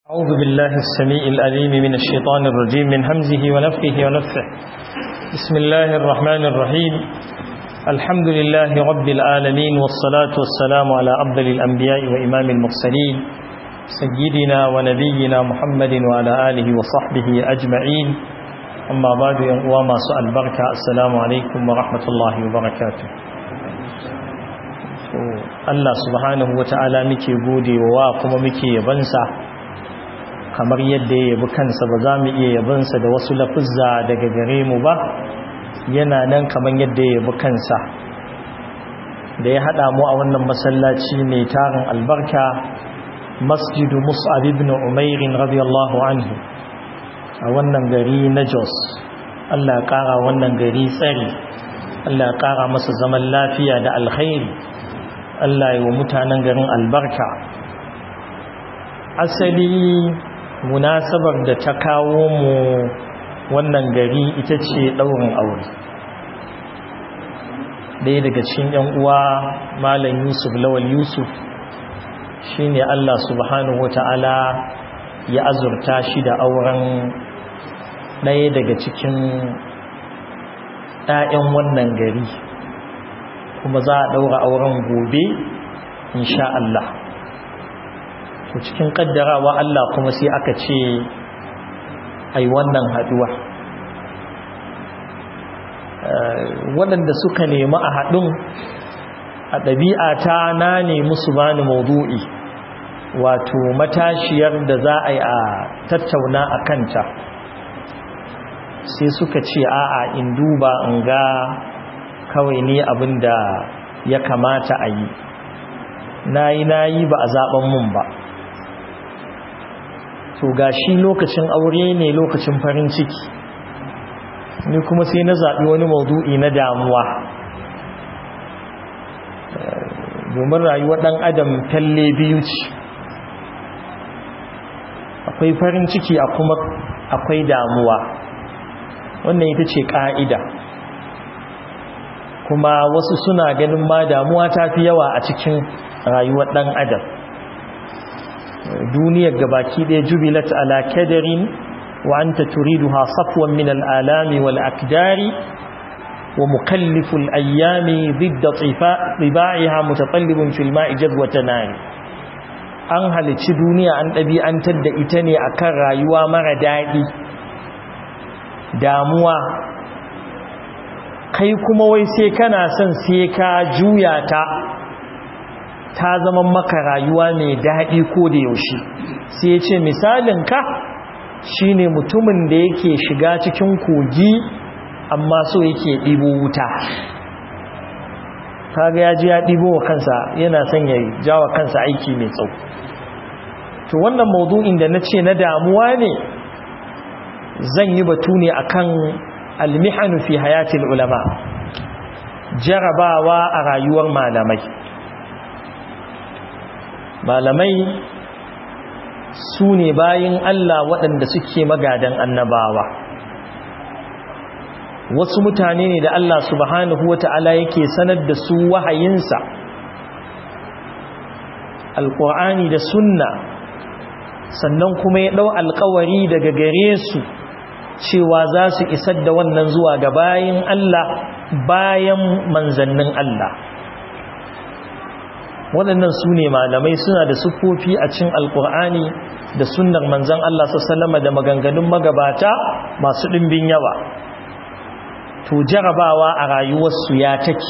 أعوذ بالله السميع الأليم من الشيطان الرجيم من همزه ونفخه ونفخه بسم الله الرحمن الرحيم الحمد لله رب العالمين والصلاة والسلام على أفضل الأنبياء وإمام المرسلين سيدنا ونبينا محمد وعلى آله وصحبه أجمعين أما بعد وما سؤال بركة السلام عليكم ورحمة الله وبركاته Allah subhanahu wa ta'ala muke gode wa kuma muke yabansa kamar yadda ya yabi kansa ba za mu iya yabansa da wasu lafuzza daga gare mu ba yana nan kamar yadda ya yabi kansa da ya haɗa mu a wannan masallaci mai tarin albarka masjidu mus'ab ibn umair radiyallahu anhu a wannan gari na Jos Allah ya ƙara wannan gari tsari Allah ya ƙara masa zaman lafiya da alkhairi Allah yi wa mutanen garin albarka asali munasabar da ta kawo mu wannan gari ita ce ɗaurin aure ɗaya daga cikin ‘yan uwa malam yusuf lawal yusuf shi ne Allah subhanahu wata'ala ya azurta shi da auren ɗaya daga cikin ‘ya'yan wannan gari kuma za a ɗaura auren gobe insha Allah to cikin ƙaddarawa Allah kuma sai aka ce ai wannan haɗuwa waɗanda suka nemi a haɗin a ɗabi'ata na nemi su bani maudu'i wato matashiyar da za a yi a tattauna a kanta sai suka ce a'a in duba in ga kawai ne abin da ya kamata a yi na yi na yi ba a zaɓen mun ba to ga shi lokacin aure ne lokacin farin ciki ni kuma sai na zaɓi wani maudu'i na damuwa domin rayuwar ɗan adam talle biyu ce akwai farin ciki a kuma akwai damuwa wannan ita ce ƙa'ida kuma wasu suna ganin ma damuwa ta fi yawa a cikin rayuwar ɗan adam duniyar gabaki ɗaya jubilat ala kadarin wa anta turiduha safwan min al'alami wal akdari wa mukalliful ayyami didda tsiba'iha mutatallibun fil ma'i jadwata nari an halici duniya an ɗabi'antar da ita ne akan rayuwa mara daɗi damuwa kai kuma wai sai kana son sai ka juya ta ta zama maka rayuwa mai daɗi ko da yaushe sai ce misalin ka shine mutumin da yake shiga cikin kogi amma so yake ɗibo wuta kaga ya ji ya ɗibo wa kansa yana son ya jawa kansa aiki mai tsau to wannan maudu'in da na ce na damuwa ne zan yi batu ne akan almihanu fi hayatil ulama jarabawa a rayuwar malamai malamai su ne bayin Allah waɗanda suke magadan annabawa wasu mutane ne da Allah subhanahu wata'ala yake sanar da su wahayinsa alƙur'ani da sunna sannan kuma ya ɗau alƙawari daga gare su cewa za su isar da wannan zuwa ga bayan Allah bayan manzannin Allah waɗannan su ne malamai suna da sufofi a cin alƙur'ani da sunnar manzan Allah sallama da maganganun magabata masu ɗimbin yawa to jarabawa a rayuwarsu ya take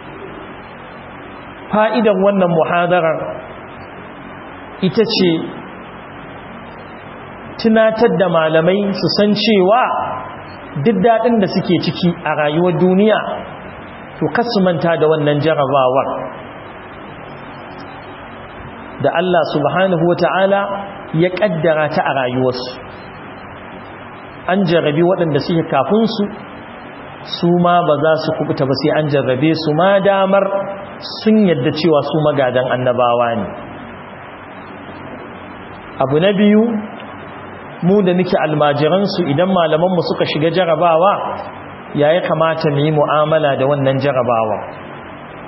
fa'idan wannan muhadarar ita ce tunatar da malamai su san cewa duk daɗin da suke ciki a rayuwar duniya to kasu manta da wannan jarabawar da Allah subhanahu wa ta'ala ya ƙaddara ta a rayuwarsu an jarrabi waɗanda suke kafinsu su ma ba za su kubuta ba sai an jarrabe su ma damar sun yadda cewa su magadan annabawa ne abu na biyu mu da nake almajiransu idan malamanmu suka shiga jarabawa ya ya kamata mu yi mu'amala da wannan jarabawa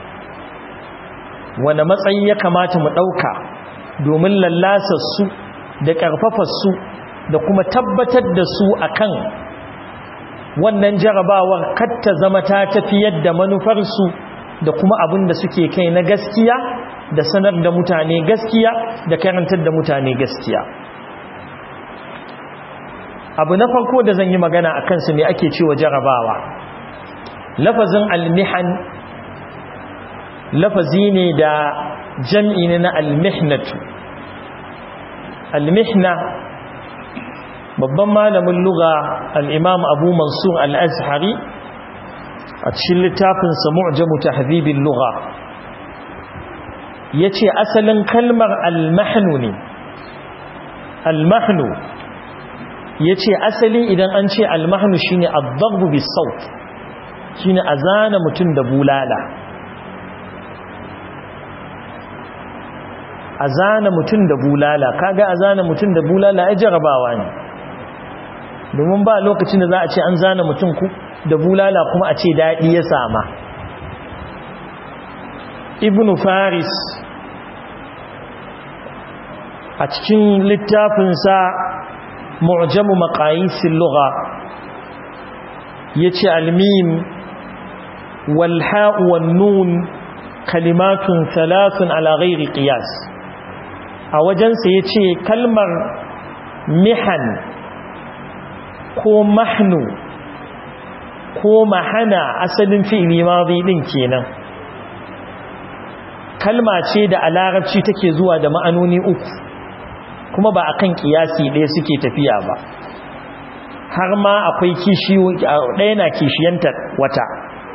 wane matsayi ya kamata mu ɗauka domin lallasar su da ƙarfafarsu da kuma tabbatar da su akan wannan jarabawar katta zama ta tafiyar da manufarsu da kuma abin da suke kai na gaskiya da sanar da mutane gaskiya da karantar da mutane gaskiya abu na farko da zan yi magana a kansu ne ake cewa jarabawa lafazin almihan lafazi ne da jam'i ne na almihnatu almihna babban malamin luga al'imam abu mansur al'azhari a cikin littafinsa mu'jamu tahdhibin luga ya ce asalin kalmar almahnu ne almahnu ya ce asali idan an ce almahnu shi ne addabu bisaut shi ne a zana mutum da bulala a zana mutum da bulala kaga a zana mutum da bulala ya jarabawa ne domin ba lokacin da za a ce an zana mutum ku da bulala kuma a ce daɗi ya sama ibn faris a cikin littafinsa mu'jamu maqayisil lugha yace almim wal ha'u wan nun kalimatun thalathun ala ghairi qiyas a wajensa yace kalmar mihan ko mahnu ko mahana asalin fi'li madi din kenan kalma ce da a larabci take zuwa da ma'anoni uku kuma ba akan kiyasi ɗaya suke tafiya ba har ma akwai kishiyo ɗaya na kishiyanta wata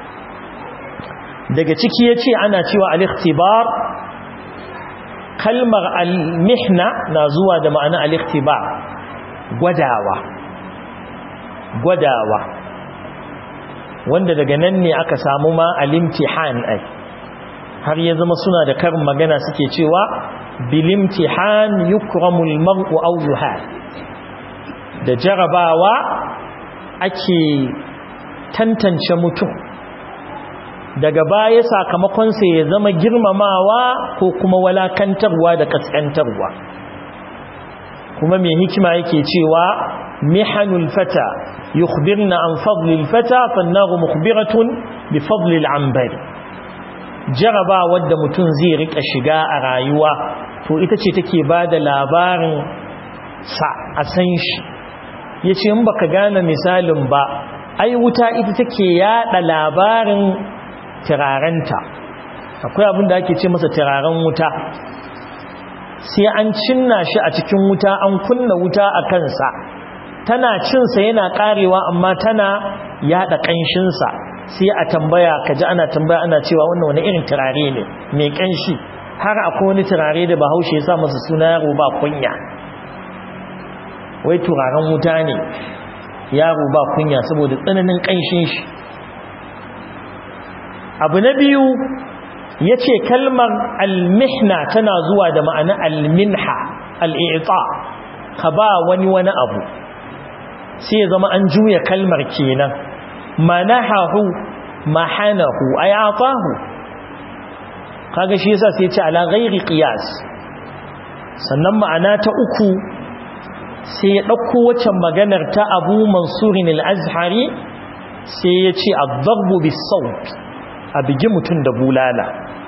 daga ciki ya ce ana cewa al-ikhtibar kalmar al-mihna na zuwa da ma'ana al-ikhtibar gwadawa gwadawa wanda daga nan ne aka samu ma al-imtihan ai har ya zama suna da karin magana suke cewa bilimtihan yukramul mar'u aw yuhal da jarabawa ake tantance mutum daga baya sakamakon sa ya zama girmamawa ko kuma walakantarwa da kaskantarwa kuma mai hikima yake cewa mihanul fata yukhbirna an fadlil fata fannaru mukhbiratun bi fadlil ambari jaraba wadda mutum zai rika shiga a rayuwa to ita ce take ba da labarin sa a san shi ya ce in baka gane misalin ba ai wuta ita take yada labarin turarenta akwai abin da ake ce masa turaren wuta sai an cinna shi a cikin wuta an kunna wuta a kansa tana cinsa yana karewa amma tana yada kanshinsa sai a tambaya kaji ana tambaya ana cewa wannan wani irin turare ne mai kanshi har akwai wani turare da bahaushe ya sa masa suna yaro ba kunya wai turaren wuta ne yaro ba kunya saboda tsananin kanshin shi abu na biyu ya ce kalmar almihna tana zuwa da ma'ana alminha al'ita ka ba wani wani abu sai ya zama an juya kalmar kenan manahahu mahanahu ay atahu kaga shi yasa sai ya ce ala ghairi qiyas sannan ma'ana ta uku sai ya dauko waccan maganar ta Abu Mansur al-Azhari sai ya ce ad-darbu bis-sawt a bigi mutun da bulala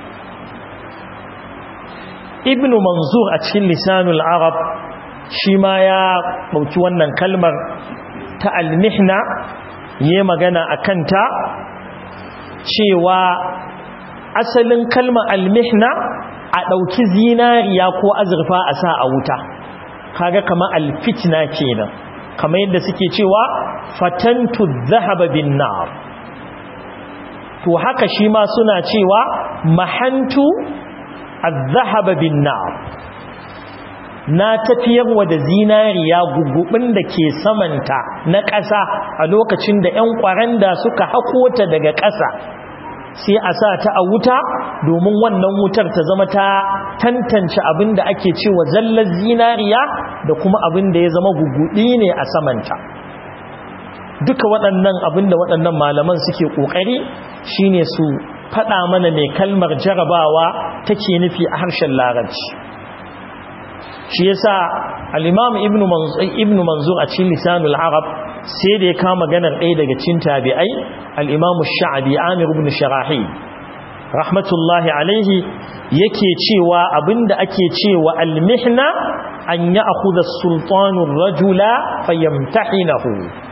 Ibn Manzur a cikin lisanul Arab shi ma ya dauki wannan kalmar ta al-mihna yi magana a kanta cewa asalin kalmar almihna a ɗauki zinariya ko azurfa a sa a wuta kaga kama alfitna kenan kama yadda suke cewa fatantu zahaba bin nar to haka shi ma suna cewa mahantu az-zahaba bin nar na tafiyarwa da zinariya gugubin da ke samanta na ƙasa a lokacin da 'yan ƙwaranda suka hako ta daga ƙasa sai a sa ta a wuta domin wannan wutar ta zama ta tantance abin da ake cewa zallar zinariya da kuma abin da ya zama gugubi ne a samanta duka waɗannan abin da waɗannan malaman suke ƙoƙari shine su faɗa mana mai kalmar jarabawa take nufi a harshen larabci shi yasa al-imam ibnu manzur ibnu manzur a cikin lisanul arab sai da ya kama maganar ɗaya daga cikin tabi'ai al-imam ash-sha'bi amir ibn sharahi rahmatullahi alaihi yake cewa abinda ake cewa al-mihna an ya'khudha as-sultanu ar-rajula fayamtahinahu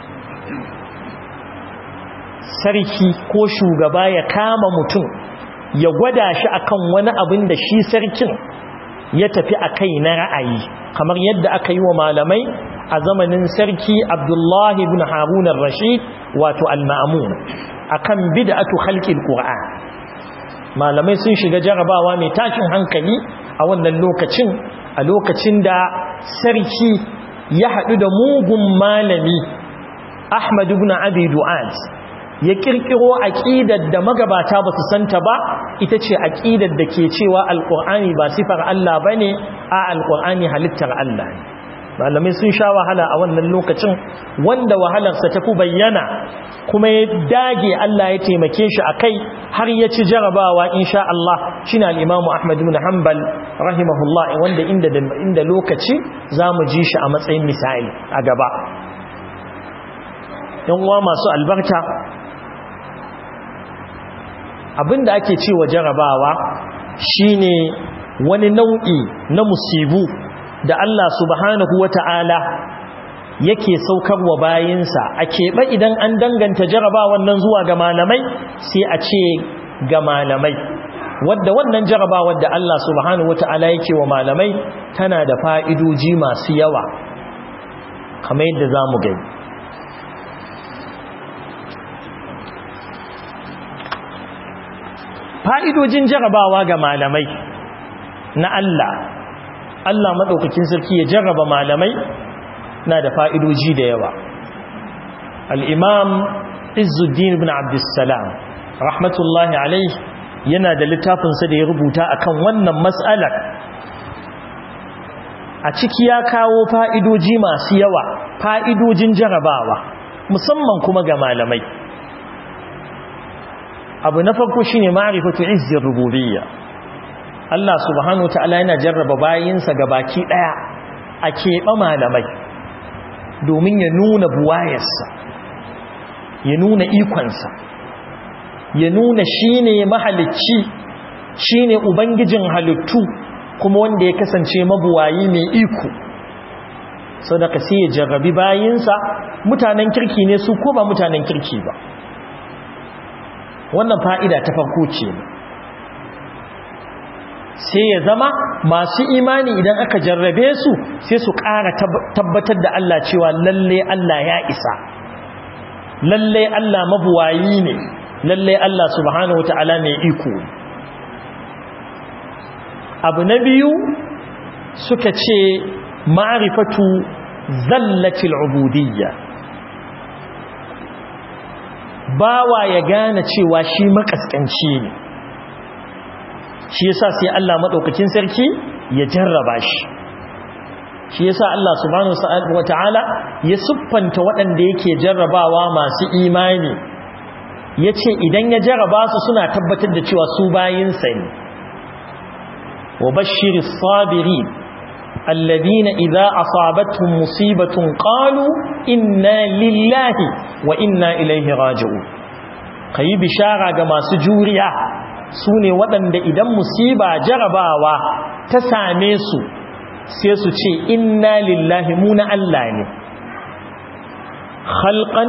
sarki ko shugaba ya kama mutum ya gwada shi akan wani abin da shi sarkin ya tafi a kai na ra'ayi kamar yadda aka yi wa malamai a zamanin sarki abdullahi ibn harun rashid wato al-ma'mun akan bid'atu khalqil qur'an malamai sun shiga jarabawa mai tashin hankali a wannan lokacin a lokacin da sarki ya haɗu da mugun malami ahmad ibn abi du'ad ya kirkiro aqidar da magabata ba su santa ba ita ce aqidar da ke cewa alqur'ani ba sifar Allah bane a alqur'ani halittar Allah ne malamai sun sha wahala a wannan lokacin wanda wahalarsa ta fi bayyana kuma ya dage Allah ya taimake shi akai har ya ci jarabawa insha Allah shine al-Imam Ahmad ibn Hanbal rahimahullah wanda inda inda lokaci zamu ji shi a matsayin misali a gaba yan uwa masu albarka abinda ake cewa jarabawa shine wani nau'i na musibu da Allah subhanahu wata'ala yake saukarwa bayinsa a keɓe idan an danganta jarabawan nan zuwa ga malamai sai a ce ga malamai wadda wannan jarabawar da Allah subhanahu wata'ala yake wa malamai tana da fa'idoji masu yawa kamar yadda za mu gani fa'idojin jarabawa ga malamai na Allah Allah maɗaukakin sarki ya jarraba malamai na da fa'idoji da yawa al'imam izuddin ibn abdussalam rahmatullahi alaihi yana da littafinsa da ya rubuta akan wannan matsalar a ciki ya kawo fa'idoji masu yawa fa'idojin jarabawa musamman kuma ga malamai abu na farko shine ma'rifatu izzir rububiyya Allah subhanahu wataala yana jarraba bayinsa baki daya a keɓe malamai domin ya nuna buwayarsa ya nuna ikonsa ya nuna shine mahalicci shine ubangijin halittu kuma wanda ya kasance mabuwayi mai iko sadaka sai ya jarrabi bayinsa mutanen kirki ne su ko ba mutanen kirki ba wannan fa'ida ta farko ce sai ya zama masu imani idan aka jarrabe su sai su ƙara tabbatar da Allah cewa lalle Allah ya isa lalle Allah mabuwayi ne lalle Allah subhanahu wa ta'ala mai iko abu na biyu suka ce ma'arifatu zallatil ubudiyya bawa ya gane cewa shi makaskanci ne shi yasa sai Allah madaukakin sarki ya jarraba shi shi yasa Allah subhanahu wataala ya siffanta waɗanda yake jarrabawa masu imani yace idan ya jarraba su suna tabbatar da cewa su bayinsa ne wa bashiris sabirin الذين إذا أصابتهم مصيبة قالوا إنا لله وإنا إليه راجعون كي بشارة كما سجوريا سوني ودن دا إذا مصيبة جرباوا تساميسو سيسو تشي إنا لله مون ألاني خلقا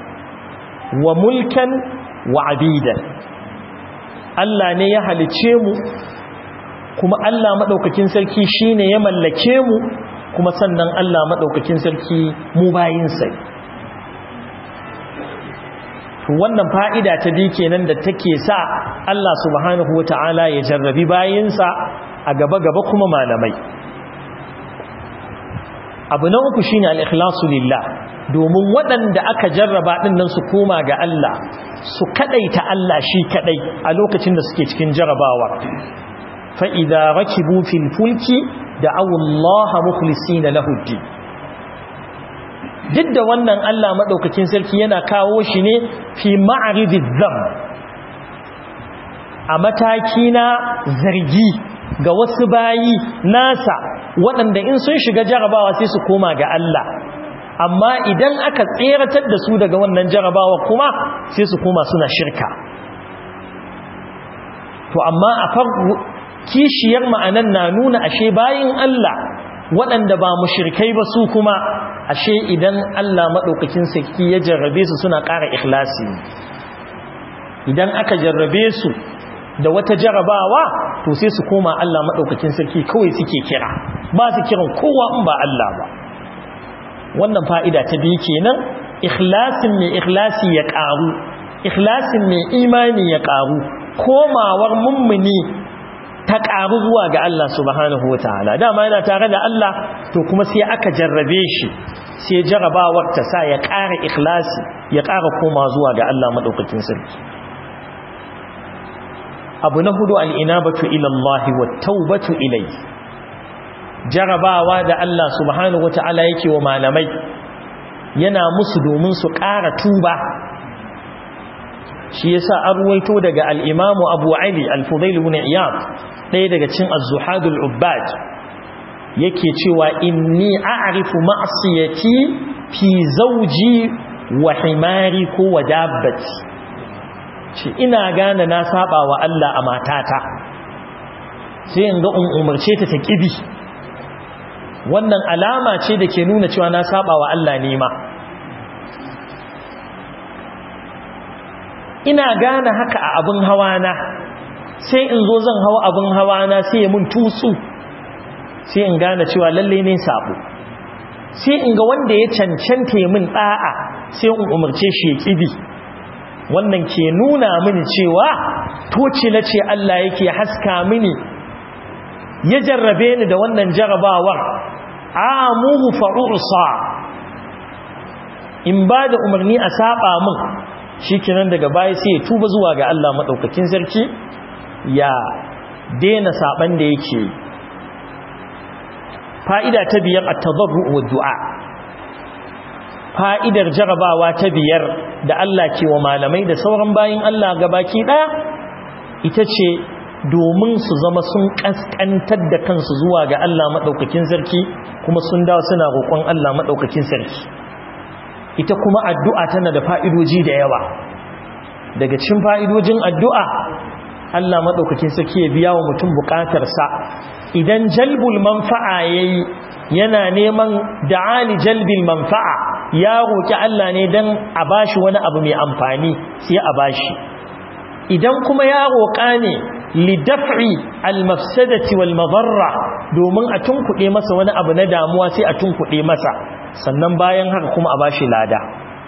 وملكا وعبيدا Allah ne ya halice mu kuma Allah maɗaukakin sarki shi ne ya mallake mu kuma sannan Allah maɗaukakin sarki mu bayinsa wannan fa'ida ta bi kenan da take sa Allah subhanahu wa ta'ala ya jarrabi bayinsa a gaba-gaba kuma malamai abu na uku shine al-ikhlasu lillah domin waɗanda aka jarraba ɗin nan su koma ga Allah su kaɗaita Allah shi kaɗai a lokacin da suke cikin jarrabawa فإذا ركبوا في الفلك دعوا الله مخلصين له الدين duk da wannan Allah maɗaukakin sarki yana kawo shi ne fi ma'aridin zam a mataki na zargi ga wasu bayi nasa waɗanda in sun shiga jarabawa sai su koma ga Allah amma idan aka tseratar da su daga wannan jarabawa kuma sai su koma suna shirka to amma a farko kishiyar ma'anan na nuna ashe bayin Allah waɗanda ba mushrikai ba su kuma ashe idan Allah maɗaukakin sarki ya jarrabe su suna ƙara ikhlasi idan aka jarrabe su da wata jarabawa to sai su koma Allah maɗaukakin sarki kawai suke kira ba su kiran kowa in ba Allah ba wannan fa'ida ta biyu kenan ikhlasin mai ikhlasi ya ƙaru ikhlasin mai imani ya ƙaru komawar mummuni ta ƙaru zuwa ga Allah subhanahu wa ta'ala dama yana tare da Allah to kuma sai aka jarrabe shi sai jarabawar ta sa ya ƙara ikhlasi ya ƙara koma zuwa ga Allah maɗaukakin sarki abu na hudu al'inabatu ilallahi wa taubatu ilai jarabawa da Allah subhanahu wa ta'ala yake wa malamai yana musu domin su ƙara tuba shi yasa an ruwaito daga al-Imam Abu Ali al-Fudail ibn Iyad ɗaya daga cikin az-zuhadul ubbad yake cewa inni a'rifu ma'siyati fi zawji wa himari ko wa dabbati ce ina gane na saba wa Allah a matata sai in ga in umarce ta ta kibi wannan alama ce da ke nuna cewa na saba wa Allah ne ma ina gane haka a abin hawana sai in zo zan hawa abin hawana sai ya mun tutsu sai in gane cewa lalle ne sabo sai in ga wanda ya cancanta ya min da'a sai in umarce shi ya kibi wannan ke nuna mini cewa toci na ce Allah yake haska mini ya jarrabe ni da wannan jarabawar amuhu fa'ursa in ba da umarni a saba min shikenan daga baya sai ya tuba zuwa ga Allah madaukakin sarki ya daina saban da yake fa'ida ta biyar at-tadarru wa du'a fa'idar jarabawa ta biyar da Allah ke wa malamai da sauran bayin Allah gabaki daya ita ce domin su zama sun kaskantar da kansu zuwa ga Allah madaukakin sarki kuma sun dawo suna roƙon Allah madaukakin sarki ita kuma addu'a tana da fa'idoji da yawa daga cikin fa'idojin addu'a Allah maɗaukakin sarki ya biya wa mutum buƙatarsa idan jalbul manfa'a ya yi yana neman da'ali jalbil manfa'a ya roƙi Allah ne don a bashi wani abu mai amfani sai a bashi idan kuma ya roƙa ne lidaf'i almafsadati wal madarra domin a tunkuɗe masa wani abu na damuwa sai a tunkuɗe masa sannan bayan haka kuma a bashi lada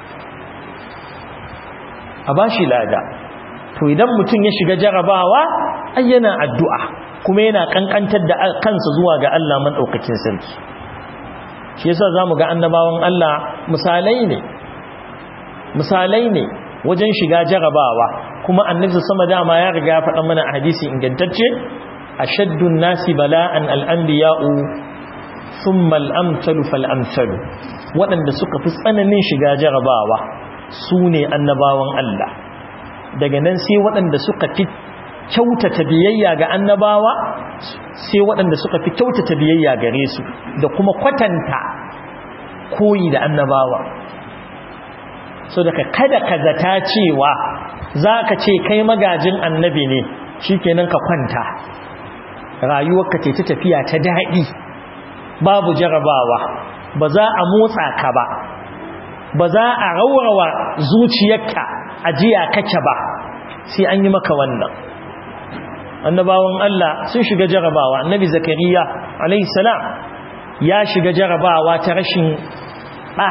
a bashi lada to idan mutum ya shiga jarabawa ai yana addu'a kuma yana kankantar da kansa zuwa ga Allah madaukakin sarki shi yasa zamu ga annabawan Allah misalai ne misalai ne wajen shiga jarabawa kuma annabi sama dama ya riga ya faɗa mana a hadisi ingantacce ashaddun nasi bala'an al-anbiya'u thumma al-amsalu fal-amsalu waɗanda suka fi tsananin shiga jarabawa su ne annabawan Allah daga nan sai waɗanda suka fi kyautata biyayya ga annabawa sai waɗanda suka fi kyautata biyayya gare su da kuma kwatanta koyi da annabawa so daga kada ka zata cewa za ka ce kai magajin annabi ne shi kenan ka kwanta rayuwarka ce ta tafiya ta daɗi babu jarabawa ba za a motsa ka ba ba za a raurawa zuciyarka ajiya kake ba sai an yi maka wannan annabawan Allah sun shiga jarabawa annabi zakariya alayhi salam ya shiga jarabawa ta rashin ɗa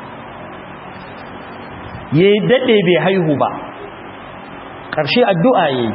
ya yi daɗe bai haihu ba ƙarshe addu'a ya yi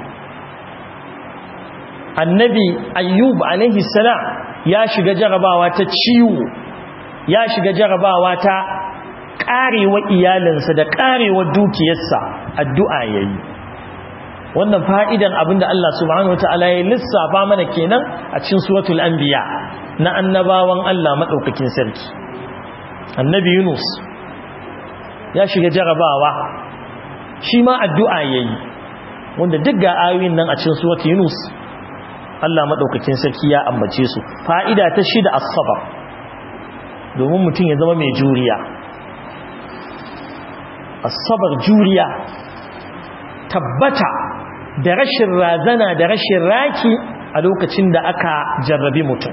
annabi ayyub alayhi salam ya shiga jarabawa ta ciwo ya shiga jarabawa ta karewa iyalinsa da karewa dukiyarsa addu'a yayi wannan fa'idan abinda Allah subhanahu wataala ya lissafa mana kenan a cikin suratul anbiya na annabawan Allah madaukakin sarki annabi Yunus ya shiga jarabawa shi ma addu'a yayi wanda duk ga ayoyin nan a cikin suratul Yunus Allah maɗaukakin sarki ya ambace su fa'ida ta shida asabar domin mutum ya zama mai juriya asabar juriya tabbata da rashin razana da rashin raki a lokacin da aka jarrabi mutum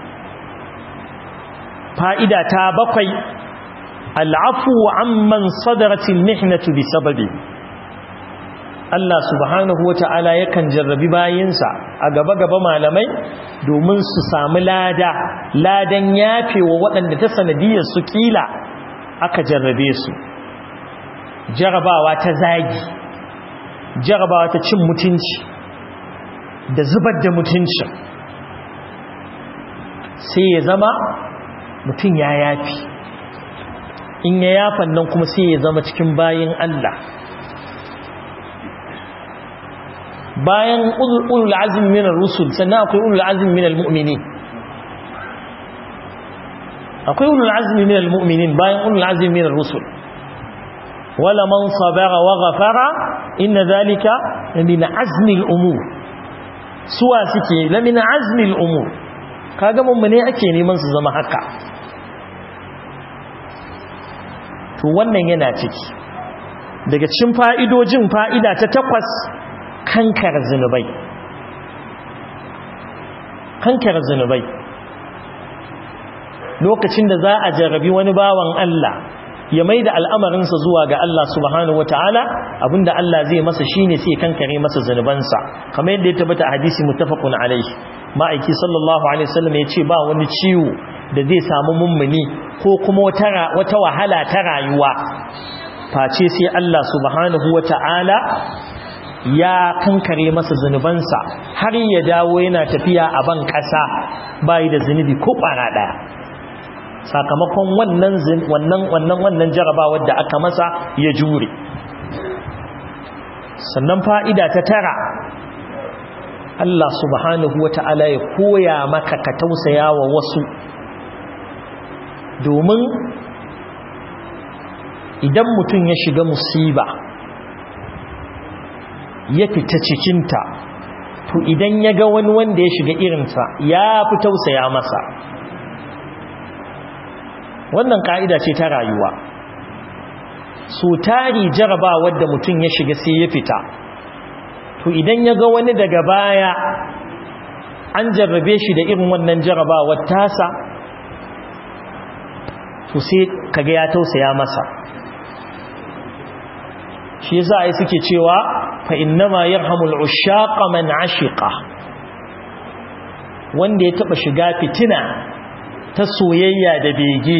fa'ida ta bakwai al'afu amman sadaratin mihnatu bi sababi Allah subhanahu wa ta'ala yakan jarrabi bayinsa a gaba-gaba malamai domin su sami lada ladan yafe wa waɗanda ta sanadiyar su kila aka jarrabe su jarabawa ta zagi jarabawa ta cin mutunci da zubar da mutuncin sai ya zama mutum ya yafi in ya yafan nan kuma sai ya zama cikin bayin Allah bayan ulul azmi min ar-rusul sannan akwai ulul azmi min al-mu'minin akwai ulul azmi min al-mu'minin bayan ulul azmi min ar-rusul wala man sabara wa ghafara inna dhalika min azmi al-umur suwa suke la min azmi al-umur kaga mun ne ake neman su zama haka to wannan yana ciki daga cikin fa'idojin fa'ida ta takwas kankar zunubai kankar zunubai lokacin da za a jarrabi wani bawan Allah ya mai da al'amarinsa zuwa ga Allah subhanahu wata'ala abinda Allah zai masa shine sai kankare masa zunubansa kamar yadda ya tabbata a hadisi muttafaqun alaihi ma'aiki sallallahu alaihi wasallam ya ce ba wani ciwo da zai samu mummuni ko kuma wata wata wahala ta rayuwa face sai Allah subhanahu wata'ala ya kankare masa zunubansa har ya dawo yana tafiya a ban ƙasa bayi da zunubi ko ƙwara ɗaya sakamakon wannan wannan wannan wannan jarabawar da aka masa ya jure sannan fa'ida ta tara Allah subhanahu wata'ala ya koya maka ka tausaya wa wasu domin idan mutum ya shiga musiba ya fita cikinta to idan ya ga wani wanda ya shiga irinsa ya fi tausaya masa wannan ka'ida ce ta rayuwa so tari jaraba wadda mutum ya shiga sai ya fita to idan ya ga wani daga baya an jarrabe shi da irin wannan jarabawar tasa to sai kaga ya tausaya masa shi yasa ai suke cewa fa innama yarhamul ushaqa man ashiqa wanda ya taba shiga fitina ta soyayya da bege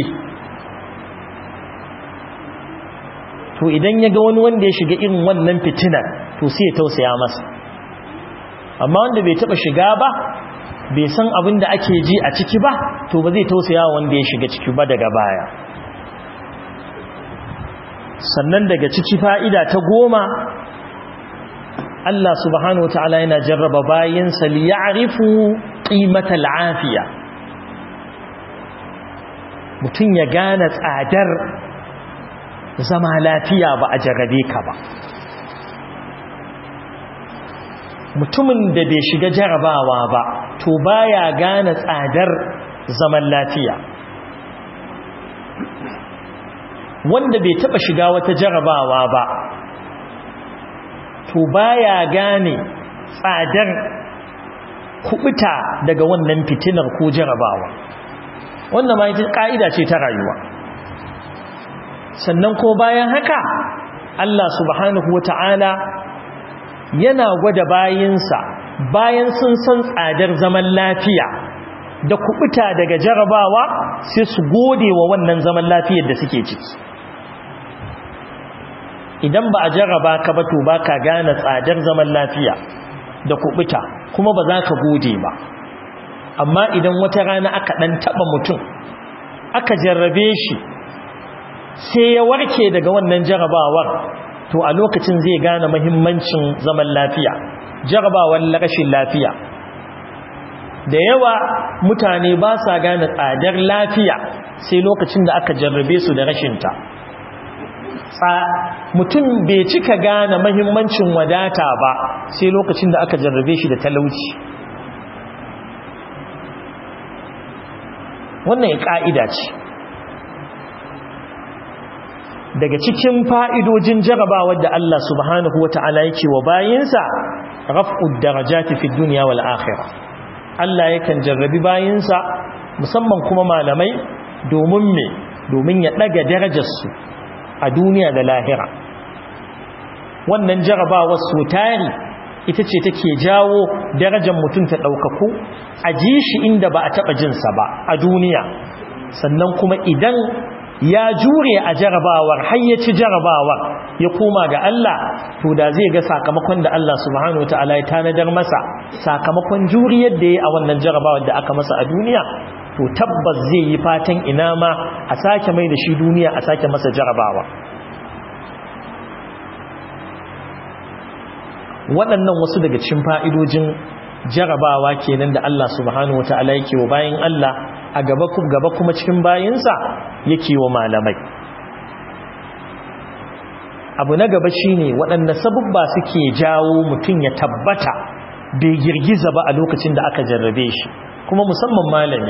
to idan ya ga wani wanda ya shiga irin wannan fitinar to sai ya tausaya masa amma wanda bai taba shiga ba bai san abin da ake ji a ciki ba to ba zai tausaya wanda ya shiga ciki ba daga baya sannan daga ciki fa'ida ta goma Allah subhanahu wa ta'ala yana jarraba bayansa li ya'rifu qimatal afiya mutum ya gane tsadar zama lafiya ba a jarrabe ka ba mutumin da bai shiga jarabawa ba to baya gane tsadar zaman lafiya wanda bai taba shiga wata jarabawa ba to baya gane tsadar kubuta daga wannan fitinar ko jarabawa wannan ma ita ka'ida ce ta rayuwa sannan ko bayan haka Allah subhanahu wata'ala yana gwada bayinsa bayan sun san tsadar zaman lafiya da kubuta daga jarabawa sai su gode wa wannan zaman lafiyar da suke ciki idan ba a jarraba ka ba to baka gane tsadar zaman lafiya da kubuta kuma ba za ka gode ba amma idan wata rana aka dan taba mutum aka jarrabe shi sai ya warke daga wannan jarrabawar to a lokacin zai gane muhimmancin zaman lafiya jarrabawar rashin lafiya da yawa mutane ba sa gane tsadar lafiya sai lokacin da aka jarrabe su da rashinta mutum bai cika gane mahimmancin wadata ba sai lokacin da aka jarrabe shi da talauci wannan ka'ida ce daga cikin fa'idojin jarabawar da Allah subhanahu wata'ala yake wa bayinsa raf'ud darajati fi dunya wal akhirah Allah yakan jarrabi bayinsa musamman kuma malamai domin me domin ya daga darajarsu a duniya da lahira wannan jarabawar su tari ita ce take jawo darajar mutum ta ɗaukaku a ji shi inda ba a taɓa jinsa ba a duniya sannan kuma idan ya jure a jarabawar har ya ci jarabawar ya koma ga Allah to da zai ga sakamakon da Allah subhanahu wataala ya tanadar masa sakamakon juriyar da ya a wannan jarabawar da aka masa a duniya to tabbas zai yi fatan ina ma a sake mai da shi duniya a sake masa jarabawa waɗannan wasu daga cikin fa'idojin jarabawa kenan da Allah subhanahu wataala yake wa bayin Allah a gaba gaba kuma cikin bayinsa yake wa malamai abu na gaba shine waɗanda sabubba suke jawo mutum ya tabbata bai girgiza ba a lokacin da aka jarrabe shi kuma musamman malami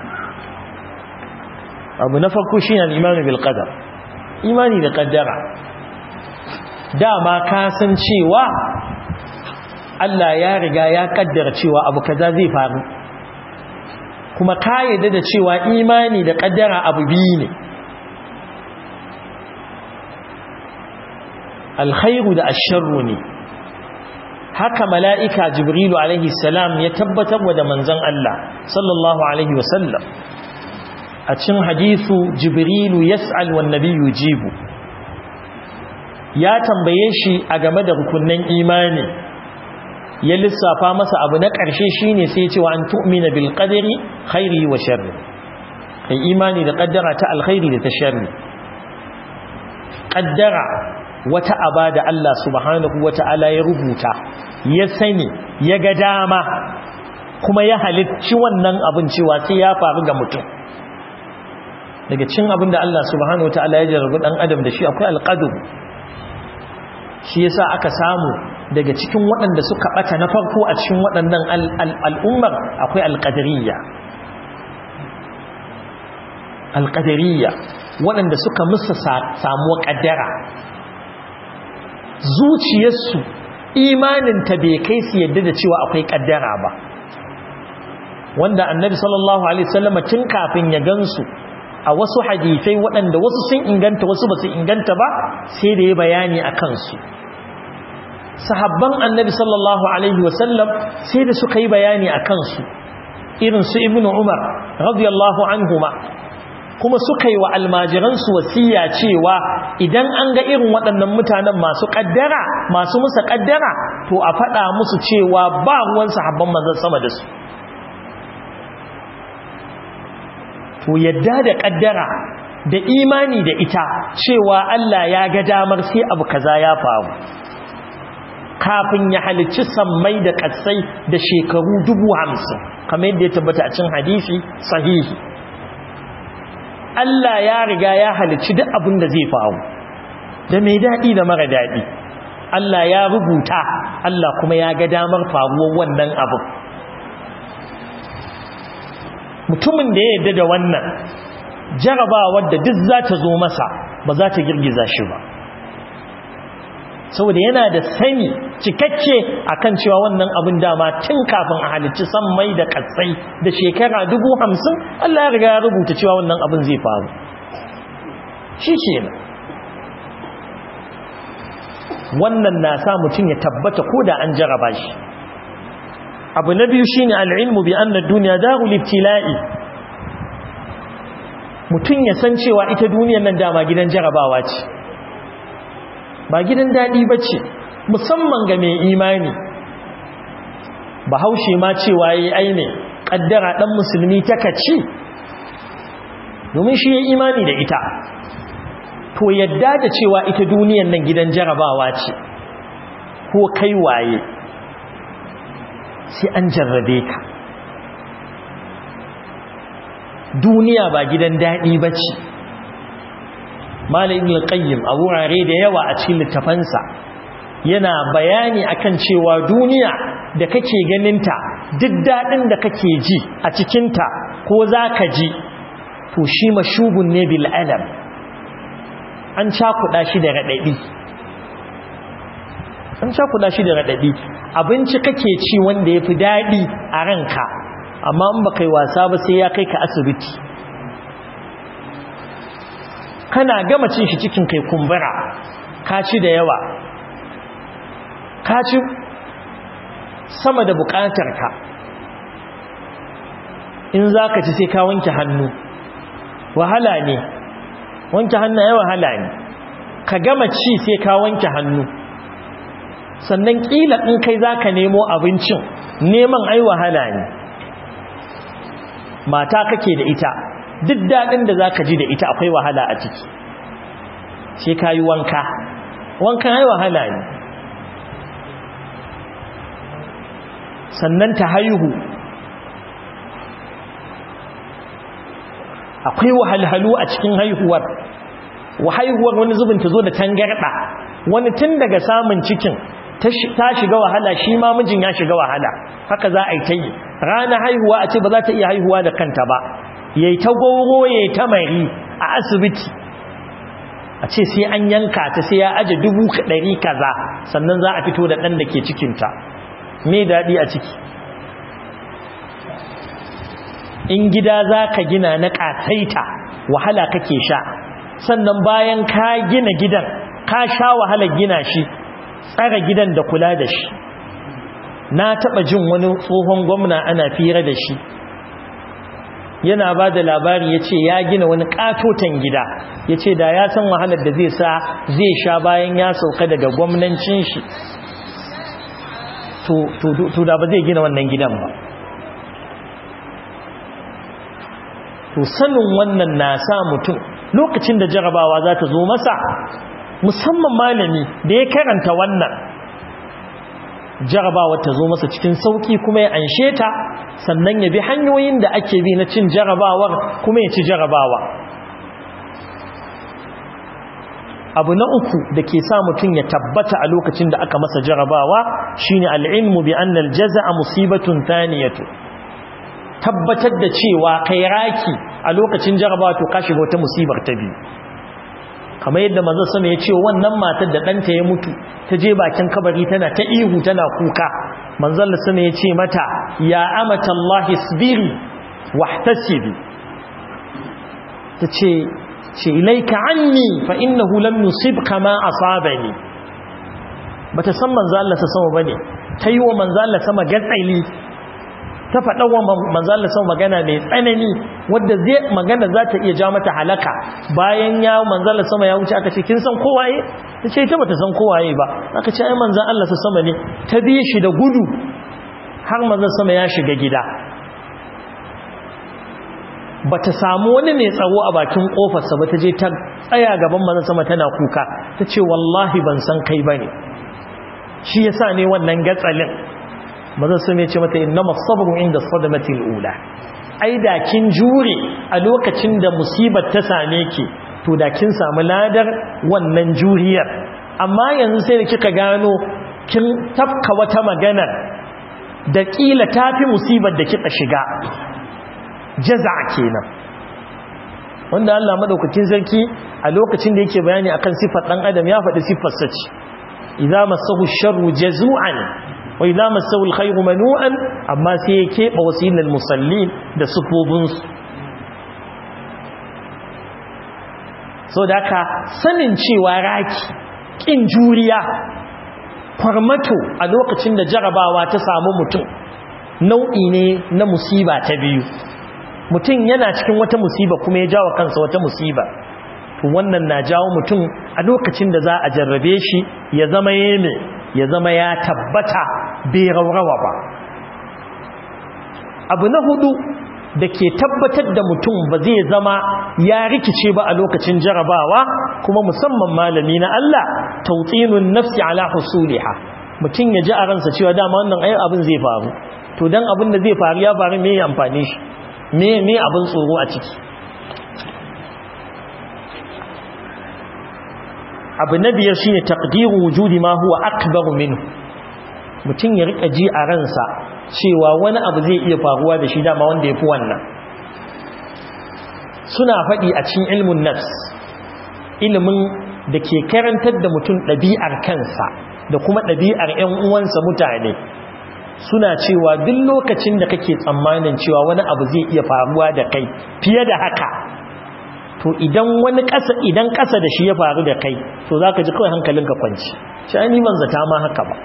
abu na farko shine al-imanu bil qadar imani da qaddara dama ka san cewa Allah ya riga ya kaddara cewa abu kaza zai faru kuma ka yadda da cewa imani da kaddara abu biyu ne alkhairu da asharru ne haka mala'ika jibrilu alaihi salam ya tabbatar wa da manzon Allah sallallahu alaihi wasallam a cin hadithu jibrilu yas'al wan nabiyyu jibu ya tambaye shi a game da rukunnan imani ya lissafa masa abu na ƙarshe shine sai ya ce wa an tu'mina bil qadari khairi wa sharri kai imani da kaddara ta alkhairi da ta sharri kaddara wata aba da Allah subhanahu wata'ala ya rubuta ya sani ya ga dama kuma ya halicci wannan abin cewa sai ya faru ga mutum daga cin abin da Allah subhanahu wata'ala ya jarabi dan adam da shi akwai alqadar shi yasa aka samu daga cikin waɗanda suka ɓata na farko a cikin waɗannan al'ummar akwai alƙadariyya alƙadariyya waɗanda suka musa samuwa ƙaddara zuciyarsu imaninta bai kai su yadda da cewa akwai ƙaddara ba wanda annabi sallallahu alaihi wasallam tun kafin ya gansu a wasu hadisai waɗanda wasu sun inganta wasu ba su inganta ba sai da ya bayani a kansu sahabban annabi sallallahu alaihi wasallam sai da suka yi bayani a kansu irin su ibn umar radiyallahu anhuma kuma suka yi wa almajiransu wasiya cewa idan an ga irin waɗannan mutanen masu ƙaddara masu musa ƙaddara to a faɗa musu cewa ba ruwan sahabban manzon sama da su to yadda da ƙaddara da imani da ita cewa Allah ya ga damar sai abu kaza ya faru kafin ya halicci sammai da katsai da shekaru dubu hamsin kamar yadda ya tabbata a cin hadisi sahihi Allah ya riga ya halicci duk abin da zai faru da mai daɗi da mara daɗi Allah ya rubuta Allah kuma ya ga damar faruwar wannan abin mutumin da ya yarda da wannan jarabawar da duk za ta zo masa ba za ta girgiza shi ba saboda yana da sani cikakke akan cewa wannan abin dama tun kafin a halicci san mai da katsai da shekara dubu hamsin Allah ya riga ya rubuta cewa wannan abin zai faru shi ce wannan na sa mutum ya tabbata ko da an jaraba shi abu na biyu shine al'ilmu bi anna duniya darul ibtila'i mutum ya san cewa ita duniyar nan dama gidan jarabawa ce ba gidan daɗi ba ce musamman ga mai imani bahaushe ma cewa ya yi aine ƙaddara ɗan musulmi ta kaci domin shi ya imani da ita to yadda da cewa ita duniyan nan gidan jarabawa ce ko kai waye sai an jarrabe ka duniya ba gidan daɗi ba ce malamin al-qayyim a wurare da yawa a cikin littafansa yana bayani akan cewa duniya da kake ganinta duk daɗin da kake ji a cikinta ko za ka ji to shi mashubun ne bil alam an cakuɗa shi da raɗaɗi an cakuɗa shi da raɗaɗi abinci kake ci wanda ya fi daɗi a ranka amma in ba kai wasa ba sai ya kai ka asibiti kana gama cin shi cikin kai kumbura ka ci da yawa ka ci sama da bukatarka in za ka ci sai ka wanke hannu wahala ne wanke hannu ya wahala ne ka gama ci sai ka wanke hannu sannan kila in kai za ka nemo abincin neman ai wahala ne mata kake da ita duk daɗin da za ka ji da ita akwai wahala a ciki sai ka yi wanka wankan ai wahala ne sannan ta haihu akwai wahalhalu a cikin haihuwar wa haihuwar wani zubin ta zo da tangarɗa wani tun daga samun cikin ta shiga wahala shi ma mijin ya shiga wahala haka za a yi ta yi rana haihuwa a ce ba za ta iya haihuwa da kanta ba yayi ta goro yayi ta mari a asibiti a ce sai an yanka ta sai ya aje dubu ɗari kaza sannan za a fito da ɗan da ke cikinta me daɗi a ciki in gida za ka gina na ƙasaita wahala kake sha sannan bayan ka gina gidan ka sha wahalar gina shi tsara gidan da kula da shi na taɓa jin wani tsohon gwamna ana fira da shi yana ba da labari ya ce ya gina wani ƙatoton gida ya ce da ya san wahalar da zai sa zai sha bayan ya sauka daga gwamnancin shi to da ba zai gina wannan gidan ba to sanin wannan na sa mutum lokacin da jarabawa za ta zo masa musamman malami da ya karanta wannan jarabawa ta zo masa cikin sauki kuma ya anshe ta sannan ya bi hanyoyin da ake bi na cin jarabawar kuma ya ci jarabawa abu na uku da ke sa mutum ya tabbata a lokacin da aka masa jarabawa shine al'ilmu bi annal jaza'a musibatun thaniyatu tabbatar da cewa kai raki a lokacin jarabawa to ka shiga wata musibar ta biyu kamar yadda manzon sama ya ce wannan matar da ɗanta ya mutu ta je bakin kabari tana ta ihu tana kuka manzon sama ya ce mata ya amata Allah isbiri wahtasibi ta ce ce ilaika anni fa innahu lam yusibka ma asabani bata san manzo Allah ta sama bane tayi wa manzo Allah sama gatsali ta faɗa wa manzo Allah sama magana mai tsanani wanda zai magana za ta iya ja mata halaka bayan ya manzo Allah sama ya wuce aka ce kin san kowaye tace ita bata san kowaye ba aka ce ai manzo Allah ta sama ne ta bi shi da gudu har manzo sama ya shiga gida ba ta samu wani mai tsawo a bakin kofarsa ba ta je ta tsaya gaban manzon sama tana kuka ta ce wallahi ban san kai bane shi yasa ne wannan gatsalin manzon sama ya ce mata innama sabru inda sadamati alula ai da kin jure a lokacin da musibar ta same ki to da kin samu ladar wannan juriyar amma yanzu sai da kika gano kin tafka wata magana da kila tafi musibar da kika shiga jaza kenan wanda Allah madaukakin sarki a lokacin da yake bayani akan sifar dan adam ya faɗi sifar sa ce idza masahu sharru jazu'an wa idza masahu alkhairu manu'an amma sai ya keɓe wasilal musallin da sufofin su so da haka sanin cewa raki kin juriya kwarmato a lokacin da jarabawa ta samu mutum nau'i ne na musiba ta biyu mutum yana cikin wata musiba kuma ya jawo kansa wata musiba to wannan na jawo mutum a lokacin da za a jarrabe shi ya zama yeme ya zama ya tabbata bai raurawa ba abu na hudu da ke tabbatar da mutum ba zai zama ya rikice ba a lokacin jarabawa kuma musamman malami na Allah tautsinun nafsi ala husuliha mutum ya ji a ransa cewa dama wannan ai abin zai faru to dan abin da zai faru ya faru me ya amfane shi me me abin tsoro a ciki abu na biyar shine taqdiru wujudi ma huwa akbar minhu mutum ya rika ji a ransa cewa wani abu zai iya faruwa da shi dama wanda yafi wannan suna faɗi a cikin ilmin nafs ilimin da ke karantar da mutum ɗabi'ar kansa da kuma ɗabi'ar 'yan uwansa mutane suna cewa duk lokacin da kake tsammanin cewa wani abu zai iya faruwa da kai fiye da haka to idan wani ƙasa idan ƙasa da shi ya faru da kai to za ka ji kawai hankalinka kwanci shi an yi manzata ma haka ba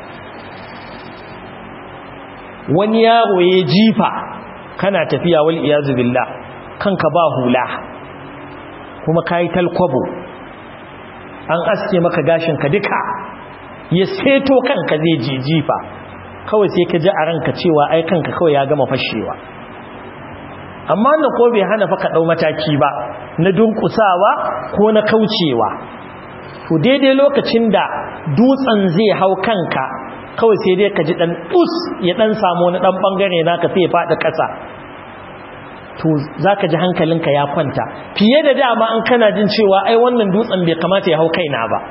wani yaro ya jifa kana tafiya wal iyazu billah kanka ba hula kuma kayi talkwabo an aske maka gashinka duka ya seto kanka zai je jifa kawai sai ka ji a ranka cewa ai kanka kawai ya gama fashewa amma wannan ko bai hana fa ka dau mataki ba na dunkusawa ko na kaucewa to daidai lokacin da dutsen zai hau kanka kawai sai dai ka ji dan dus ya dan samu wani dan bangare naka sai ya fada kasa to zaka ji hankalinka ya kwanta fiye da dama an kana jin cewa ai wannan dutsen bai kamata ya hau kaina ba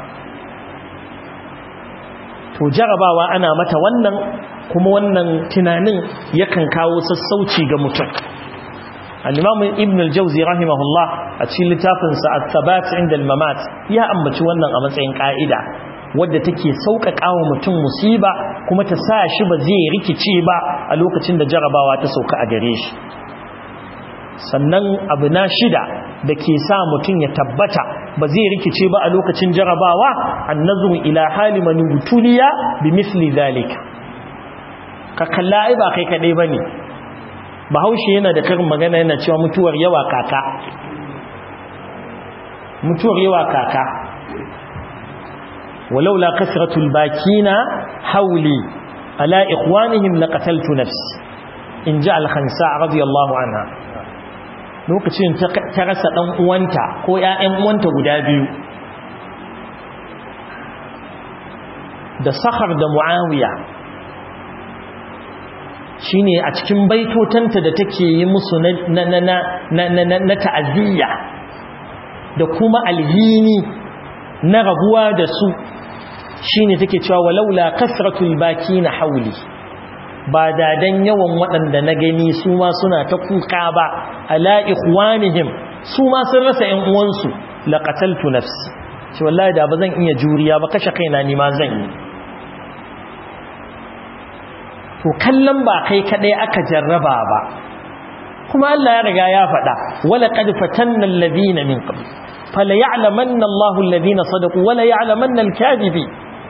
to jarabawa ana mata wannan kuma wannan tunanin yakan kawo sassauci ga mutum al-imam ibn al-jawzi rahimahullah a cikin littafinsa at-thabat inda al-mamat ya ambaci wannan a matsayin ka'ida wadda take sauƙaƙa wa mutum musiba kuma ta sa shi ba zai rikice ba a lokacin da jarabawa ta sauka a gare shi sannan abu na shida da ke sa mutum ya tabbata ba zai rikice ba a lokacin jarabawa annazuru ila hali manubutuliya bi misli zalika ka kalla ai ba kai kadai bane bahaushe yana da karin magana yana cewa mutuwar yawa kaka mutuwar yawa kaka walaula kasratul bakina hauli ala ikhwanihim laqataltu nafsi in ja al-khansa radiyallahu anha lokacin ta rasa ɗan uwanta ko ‘ya'yan uwanta guda biyu da sahar da mu'awiya shi ne a cikin baitotanta da take yi musu na ta'aziyya da kuma alhini na rabuwa da su shi ne take cewa walaula kasratul baki na hauli ba da dan yawan waɗanda na gani su ma suna ta kuka ba ala ikhwanihim su ma sun rasa ƴan uwansu laqataltu nafsi ce wallahi da ba zan iya juriya ba kashe kaina ni ma zan yi to kallon ba kai kadai aka jarraba ba kuma Allah ya riga ya faɗa wala qad fatanna alladhina min qabl fala ya'lamanna Allahu alladhina sadaqu wala ya'lamanna al-kadhibin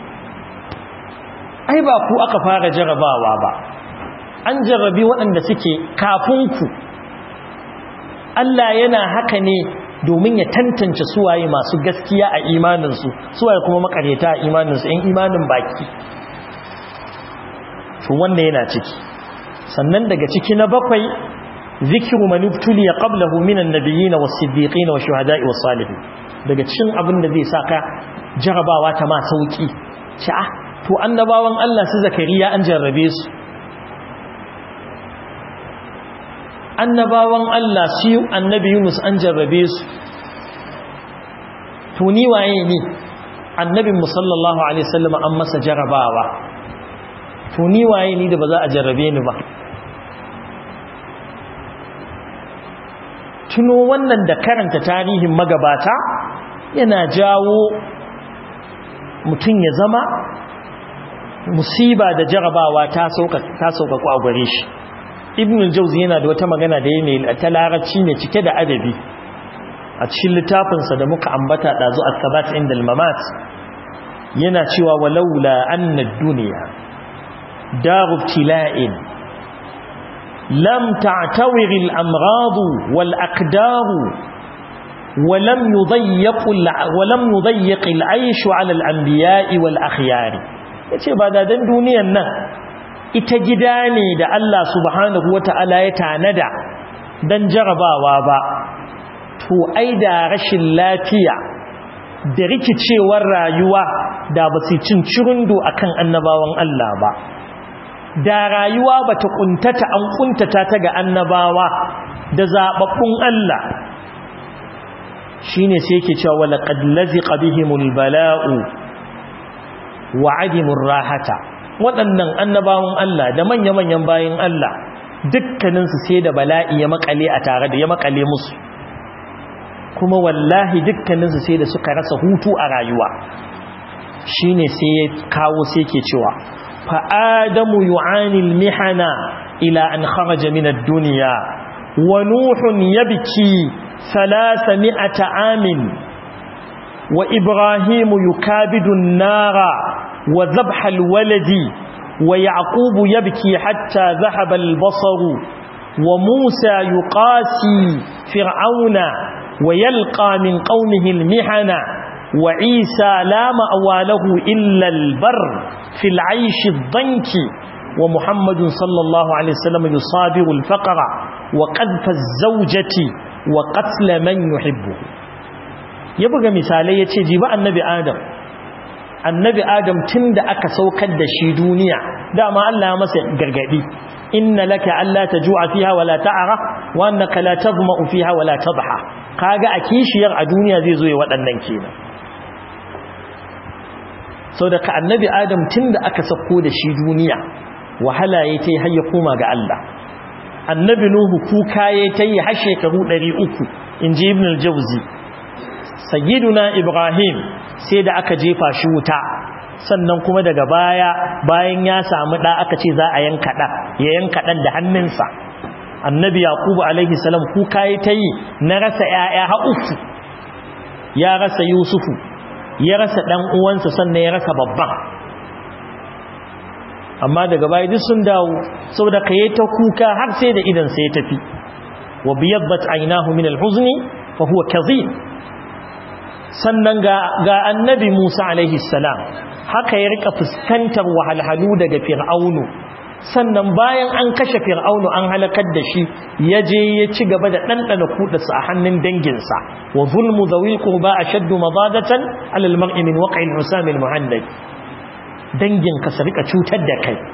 ai ba ku aka fara jarabawa ba an jarrabi waɗanda suke kafinku Allah yana haka ne domin ya tantance suwaye masu gaskiya a imaninsu suwaye kuma makareta a imaninsu ‘yan imanin baki to wanda yana ciki sannan daga ciki na bakwai zikiru manubtuli ya qablahu minan nabiyina was-siddiqina wash-shuhada'i was-salihin daga cikin abin da zai saka jarabawa ta ma sauki sha'a to annabawan Allah su zakariya an jarrabe su annabawan Allah su annabi Yunus an jarrabe su to ni waye ne annabin mu sallallahu alaihi wasallam an masa jarrabawa to ni waye ni da ba za a jarrabe ni ba tuno wannan da karanta tarihin magabata yana jawo mutum ya zama musiba da jarabawa ta sauƙaƙo a gare shi ibn al-jawzi yana da wata magana da yana ta larabci ne cike da adabi a cikin littafinsa da muka ambata ɗazu a sabat inda al-mamat yana cewa walaula anna duniya daru ibtila'in lam ta'tawir al-amrad wal aqdar ولم يضيق ولم يضيق العيش على الانبياء والاخيار yace ba da dan duniyan nan ita gida ne da Allah subhanahu wataala ya tanada dan jarabawa ba to ai da rashin lafiya da rikicewar rayuwa da ba su cin cirundo akan annabawan Allah ba da rayuwa bata kuntata an kuntata ta ga annabawa da zababbun Allah shine sai yake cewa wala qad laziqa bihimul bala'u wa adimur rahata waɗannan annabawan Allah da manya-manyan bayin Allah dukkanin su sai da bala'i ya makale a tare da ya makale musu kuma wallahi dukkaninsu sai da suka rasa hutu a rayuwa shine sai ya kawo sai ke cewa fa adamu yu'ani al-mihana ila an kharaja min ad-dunya wa nuhun yabki 300 amin wa ibrahim yukabidu an-nara wa dhabha al-waladi wa yaqub yabki hatta dhahaba al-basaru wa musa yuqasi fir'auna ويلقى من قومه المحنة وعيسى لا مأوى له إلا البر في العيش الضنك ومحمد صلى الله عليه وسلم يصابر الفقر وقذف الزوجة وقتل من يحبه يبقى مثالي يتجيب النبي آدم النبي آدم تند أكا سوكد شي دنيا دعما الله مسا قرقدي إن لك ألا تجوع فيها ولا تعرى وأنك لا تظمأ فيها ولا تضحى kaga a kishiyar a duniya zai zo ya waɗannan kenan sau da ka annabi adam tun da aka sako da shi duniya wahala ya ta yi har ya koma ga Allah annabi nuhu kuka ya ta yi har shekaru 300 in ji ibn al-jauzi sayyiduna ibrahim sai da aka jefa shi wuta sannan kuma daga baya bayan ya samu ɗa aka ce za a yanka ɗa ya yanka ɗan da hannunsa annabi yaqubu alaihi salam kuka yi ta yi na rasa ƴaƴa ha uku ya rasa yusufu ya rasa dan uwansa sannan ya rasa babban amma daga baya duk sun dawo saboda kai ta kuka har sai da idan sai ya tafi wa biyaddat aynahu min alhuzni fa huwa kadhib sannan ga ga annabi Musa alaihi salam haka ya rika fuskantar wahalhalu daga fir'aunu sannan bayan an kashe fir'aunu an halakar da shi ya je ya ci gaba da ɗanɗana kuɗarsa a hannun danginsa wa zulmu zawi qurba ashaddu madadatan ala al-mar'i min waqi' al-husam al-muhannad dangin ka rika cutar da kai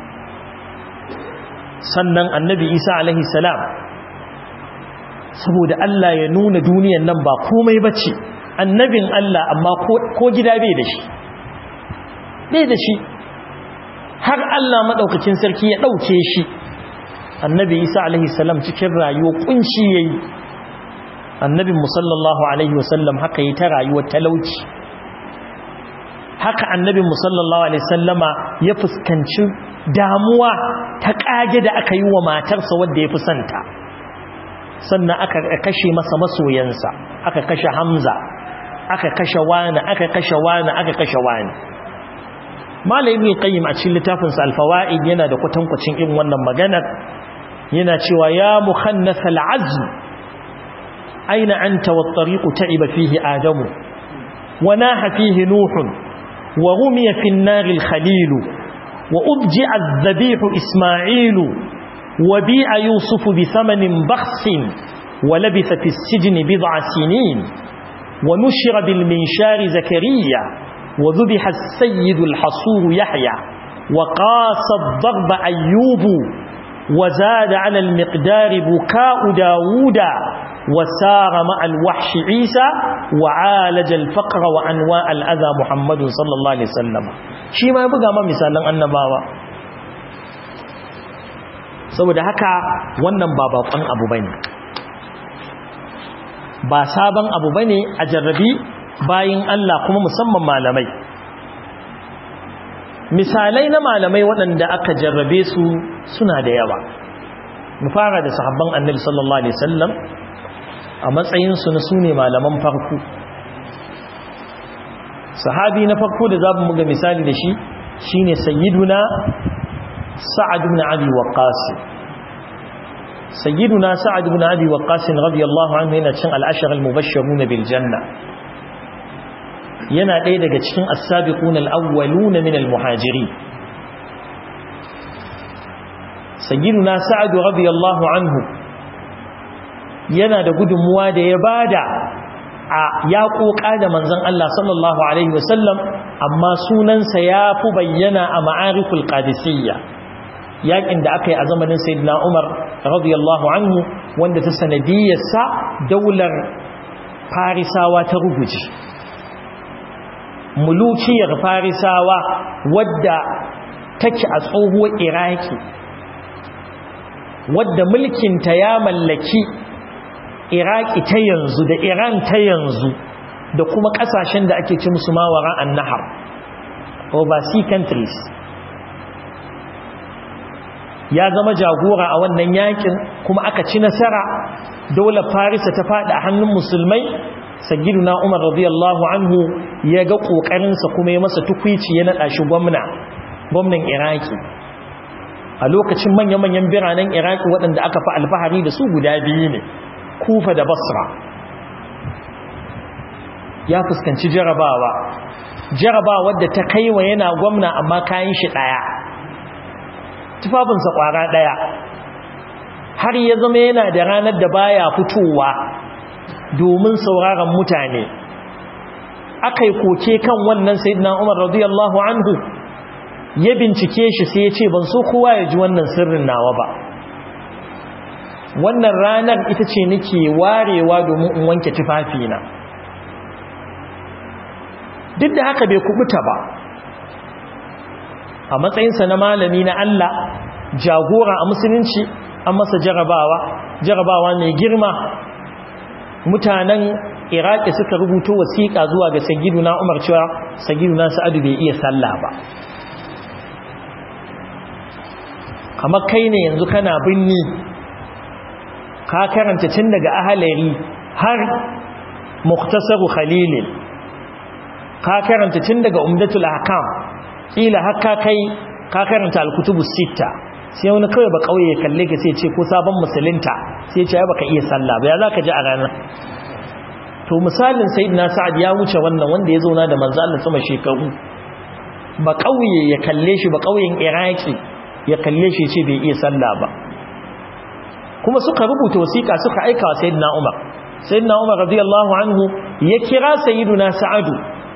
sannan annabi Isa alaihi salam saboda Allah ya nuna duniyar nan ba komai bace annabin Allah amma ko gida bai da shi bai da shi har Allah maɗaukacin sarki ya ɗauke shi annabi isa alaihi salam cikin rayuwa kunci ya yi annabin musallallahu alaihi wasallam haka yi ta rayuwar talauci haka annabin musallallahu alaihi sallama ya fuskanci damuwa ta ƙage da aka yi wa matarsa wadda ya fi santa sannan aka kashe masa masoyansa aka kashe hamza aka kashe wani aka kashe wani aka kashe wani Malam Ibn Qayyim a cikin littafin sa Al-Fawaid yana da kwatankwacin irin wannan maganar yana cewa ya mukhannas al-azm aina anta wat-tariq ta'iba fihi adamu wa naha fihi nuh wa rumiya fi an-nar al-khalil wa ubji'a adh-dhabih isma'il wa bi'a yusuf bi thamanin bakhs wa labitha fi as-sijn bid'a sinin wa nushira bil minshar zakariya وذبح السيد الحصور يحيى وقاس الضرب أيوب وزاد على المقدار بكاء داود وسار مع الوحش عيسى وعالج الفقر وأنواع الأذى محمد صلى الله عليه وسلم شي ما يبقى ما مثالا annabawa saboda haka wannan ba bakon abu bane ba sabon abu bane a jarrabi bayin Allah kuma musamman malamai misalai na malamai waɗanda aka jarrabe su suna da yawa mu fara da sahabban annabi sallallahu alaihi wasallam a matsayin su na sune malaman farko sahabi na farko da zamu muga misali da shi shine sayyiduna sa'ad ibn abi waqqas sayyiduna sa'ad ibn abi waqqas radiyallahu anhu yana cin al-ashara al-mubashshirun bil janna yana ɗaya daga cikin as-sabiqun al-awwalun min al-muhajiri sayyiduna sa'ad radiyallahu anhu yana da gudunmuwa da ya bada a ya koka da manzon Allah sallallahu alaihi wasallam amma sunansa ya fi bayyana a ma'ariful qadisiyya yakin da aka yi a zamanin sayyidina Umar radiyallahu anhu wanda ta sanadiyarsa daular farisawa ta ruguje mulukiyar farisawa wadda take a tsohuwar iraki wadda mulkinta ya mallaki iraki ta yanzu da iran ta yanzu da kuma kasashen da ake ci musu mawara an nahar overseas countries ya zama jagora a wannan yakin kuma aka ci nasara daular farisa ta faɗi a hannun musulmai na umar radiyallahu anhu ya ga ƙoƙarinsa kuma ya masa tukwici ya naɗa shi gwamna gwamnan iraki a lokacin manya-manyan biranen iraki waɗanda aka fi alfahari da su guda biyu ne kufa da basra ya fuskanci jarabawa jarabawa da ta kaiwa yana gwamna amma kayan shi ɗaya tufafinsa ƙwara ɗaya har ya zama yana da ranar da baya fitowa domin sauraron mutane aka yi koke kan wannan sayyidina umar radiyallahu anhu ya bincike shi sai ya ce ban so kowa ya ji wannan sirrin nawa ba wannan ranar ita ce nake warewa domin in wanke tufafina duk da haka bai kubuta ba a matsayinsa na malami na Allah jagora a musulunci an masa jarabawa jarabawa mai girma mutanen iraki suka rubuto wasiƙa zuwa ga sagiduna umar cewa sagiduna sa'adu bai iya sallah ba kamar kai ne yanzu kana binni ka karanta tun daga ahalari har muktasaru khalilin ka karanta tun daga umdatul ahkam kila har ka kai ka karanta alkutubu sita sai wani kawai ba kauye kalle ka sai ce ko sabon musulunta sai ce baka iya sallah ba ya zaka ji a ranar to misalin sayyidina sa'ad ya wuce wannan wanda ya zauna da manzo Allah sama shekaru ba kauye ya kalle shi ba kauyen iraki ya kalle shi ce bai iya sallah ba kuma suka rubuta wasiƙa suka aika wa sayyidina Umar sayyidina Umar radiyallahu anhu ya kira sayyiduna Sa'adu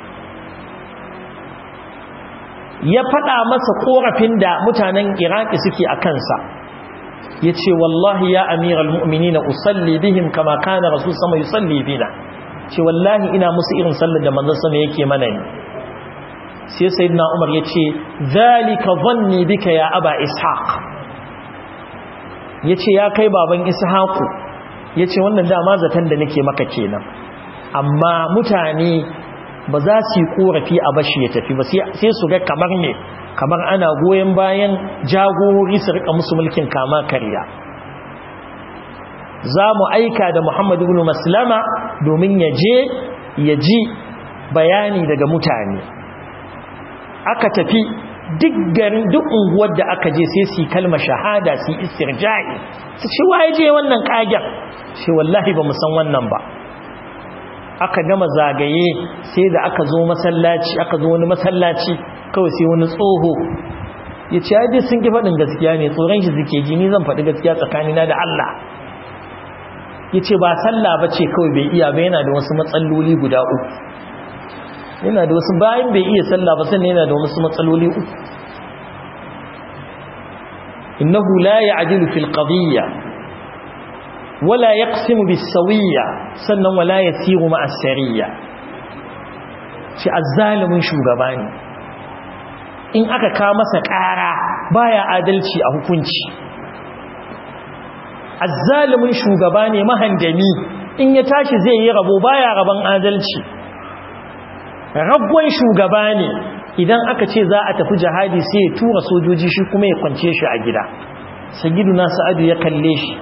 ya faɗa masa korafin da mutanen Iraki suke a kansa yace wallahi ya amiral mu'minina usalli bihim kama kana rasul sama yusalli bina ce wallahi ina musu irin sallar da manzon sama yake mana ne sai sayyidina Umar yace zalika dhanni bika ya aba ishaq yace ya kai baban ishaqu yace wannan dama zaton da nake maka kenan amma mutane ba za su yi korafi a bashi ya tafi ba sai su ga kamar ne kamar ana goyen bayan jagorori su rika musu mulkin kama karya za mu aika da Muhammad ibn Maslama domin ya je ya ji bayani daga mutane aka tafi duk garin duk unguwar da aka je sai su kalma shahada su istirja'i su ce waye je wannan kagen ce wallahi ba mu san wannan ba aka gama zagaye sai da aka zo masallaci aka zo wani masallaci kawai sai wani tsoho ya ce ya sun ki faɗin gaskiya ne tsoron shi suke ji ni zan faɗi gaskiya tsakanina da Allah ya ce ba sallah ba ce kawai bai iya ba yana da wasu matsaloli guda uku yana da wasu bayan bai iya sallah ba sannan yana da wasu matsaloli uku innahu la ya'dilu fil qadiyya wala yaqsimu bis sawiyya sannan wala yasiru ma as-sariyya shi azzalimin shugaba ne in aka ka masa ƙara baya adalci a hukunci azzalimin shugaba ne mahandami in ya tashi zai yi rabo baya rabon adalci rabon shugaba ne idan aka ce za a tafi jihadi sai ya tura sojoji shi kuma ya kwance shi a gida sayyiduna sa'adu ya kalle shi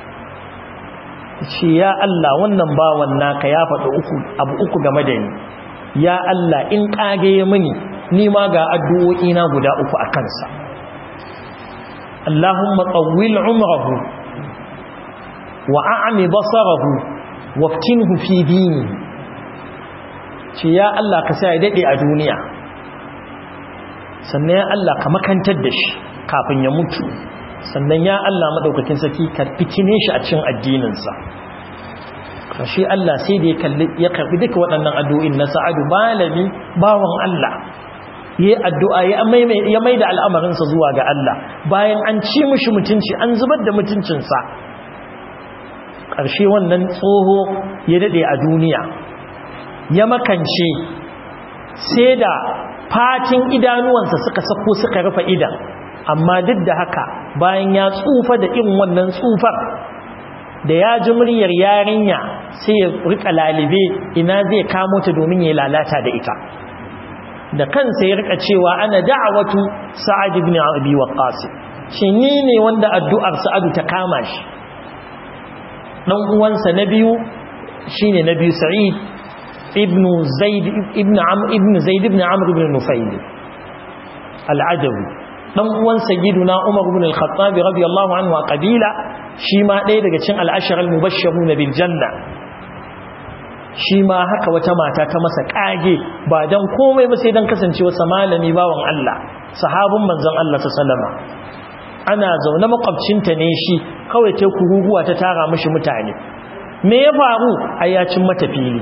ce ya Allah wannan bawan naka ya faɗi uku abu uku game da ni ya Allah in kage ya mini ni ma ga addu'o'i na guda uku a kansa Allahumma tawwil umrahu wa a'mi basarahu waftinhu fi dini ce ya Allah ka sa ya dade a duniya sannan ya Allah ka makantar da shi kafin ya mutu sannan ya Allah madaukakin saki ka fitine shi a cikin addininsa kashi Allah sai da ya karbi duka waɗannan addu'o'in na sa'adu malami bawan Allah yi addu'a ya mai da al'amarinsa zuwa ga Allah bayan an ci mushi mutunci an zubar da mutuncinsa ƙarshe wannan tsoho ya daɗe a duniya ya makance sai da fatin idanuwansa suka sako suka rufe idan amma duk da haka bayan ya tsufa da irin wannan tsufar da ya ji muryar yarinya sai ya rika lalibe ina zai kamo ta domin ya lalata da ita da kansa ya rika cewa ana da'awatu sa'ad ibn abi waqqas shi ni ne wanda addu'ar sa'adu ta kama shi dan uwansa na biyu shine na biyu sa'id ibn zaid ibn amr ibn zaid ibn amr ibn nufayl al-adawi dan uwan sayyiduna umar ibn al-khattab radiyallahu anhu a qabila shi ma ɗaya daga cikin al-ashara al-mubashshiruna bil janna shi ma haka wata mata ta masa kage ba dan komai ba sai dan kasancewa sa malami bawan Allah sahabin manzon Allah sallama ana zaune makwabcinta ne shi kawai ta kuruguwa ta tara mishi mutane me ya faru ayyacin mata fili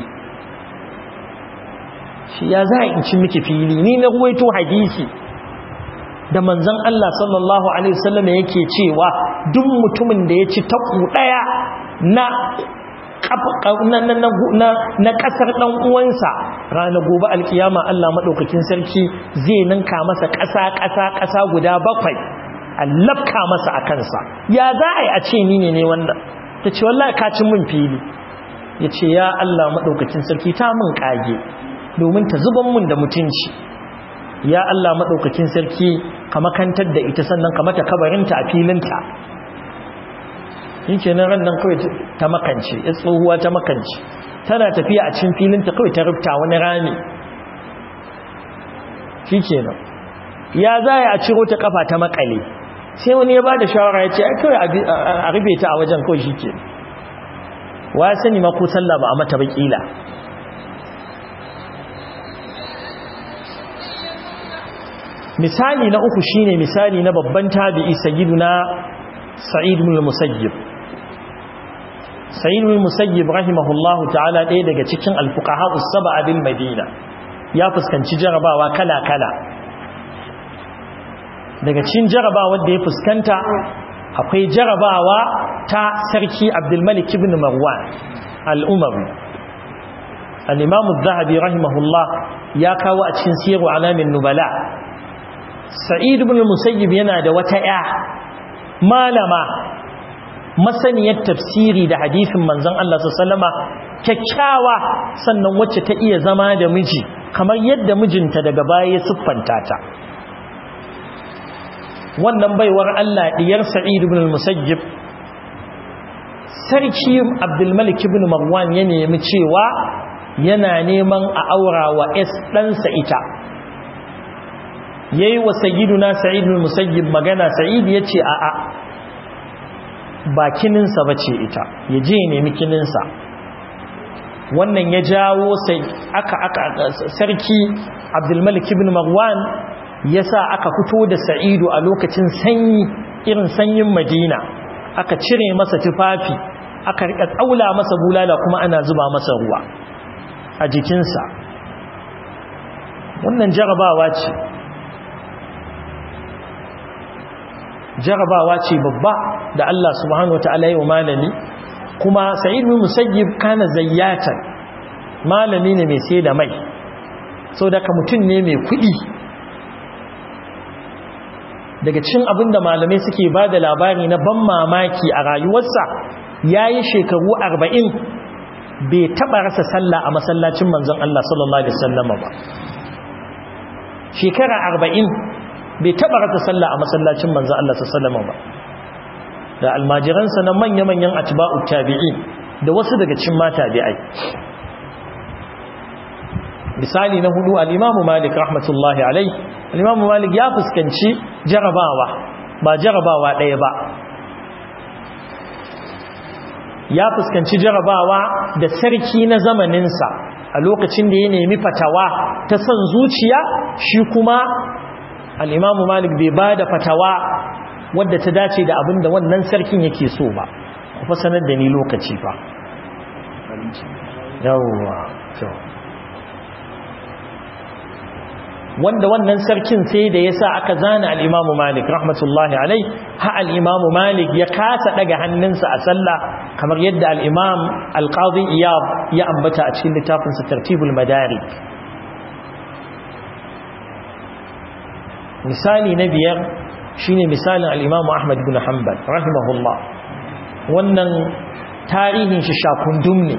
shi ya za in ci miki fili ni na ruwaito hadisi da manzon Allah sallallahu alaihi wasallam yake cewa duk mutumin da ya ci taku daya na na kasar dan uwansa ranar gobe alkiyama Allah madaukakin sarki zai ninka masa kasa kasa kasa guda bakwai allafka masa a kansa ya za a yi a ce ni ne ne wannan ta ce wallahi ka cin min fili ya ce ya Allah madaukakin sarki ta min kage domin ta zuban mun da mutunci ya Allah madaukakin sarki ka makantar da ita sannan ka mata kabarinta a filinta yake nan ran nan kawai ta makance ya tsohuwa ta makance tana tafiya a cikin filinta kawai ta rufta wani rami shi kenan ya zaya a ciro ta kafa ta makale sai wani ya ba da shawara ya ce a kawai a rube ta a wajen kawai shi ke wa sani ma ko sallah ba a mata bakila misali na uku shine misali na babban tabi'i sayyiduna sa'id ibn al-musayyib sa'id ibn al-musayyib rahimahullahu ta'ala ɗaya daga cikin al-fuqaha us-sab'a bil madina ya fuskanci jarabawa kala kala daga cikin jarabawa da ya fuskanta akwai jarabawa ta sarki abdul malik ibn marwan al-umawi al-imam az-zahabi rahimahullah ya kawo a cikin siru alamin nubala sa'id ibn musayyib yana da wata ya malama masaniyar tafsiri da hadisin manzon Allah sallama kyakkyawa sannan wacce ta iya zama da miji kamar yadda mijinta daga baya ya siffanta ta wannan baiwar Allah diyar sa'id ibn musayyib sarki abdul malik ibn marwan ya nemi cewa yana neman a aura wa es ɗansa ita yayi wa sayyiduna sa'id ibn musayyib magana sa'id yace a a ba kininsa bace ita yaje ya nemi kininsa wannan ya jawo sai aka aka sarki Abdul Malik ibn Marwan yasa aka fito da Sa'idu a lokacin sanyi irin sanyin Madina aka cire masa tufafi aka rika tsaula masa bulala kuma ana zuba masa ruwa a jikinsa wannan jarabawa ce jarabawa ce babba da Allah subhanahu wataala ya malami kuma sa'id bin musayyib kana zayyatan malami ne mai sai da mai so daga mutum ne mai kuɗi daga cikin abin da malamai suke ba da labari na ban mamaki a rayuwarsa ya yi shekaru arba'in bai taɓa rasa sallah a masallacin manzon Allah sallallahu Alaihi wasallama ba shekara arba'in bai taba rata sallah a masallacin manzo Allah sallallahu alaihi ba da almajiransa na manya-manyan atba'u tabi'in da wasu daga cikin matabi'ai misali na hudu al-Imam Malik rahmatullahi alaihi al-Imam Malik ya fuskanci jarabawa ba jarabawa ɗaya ba ya fuskanci jarabawa da sarki na zamaninsa a lokacin da ya nemi fatawa ta son zuciya shi kuma al'imamu malik bai ba da fatawa wadda ta dace da abin da wannan sarkin yake so ba ku sanar da ni lokaci fa yawwa wanda wannan sarkin sai da ya sa aka zana al'imamu malik rahmatullahi alai ha al'imamu malik ya kasa daga hannunsa a sallah kamar yadda al'imam alƙazi iyab ya ambata a cikin littafinsa tartibul madari misali na biyar shine misalin al-Imam Ahmad ibn Hanbal rahimahullah wannan tarihin shi shakundum ne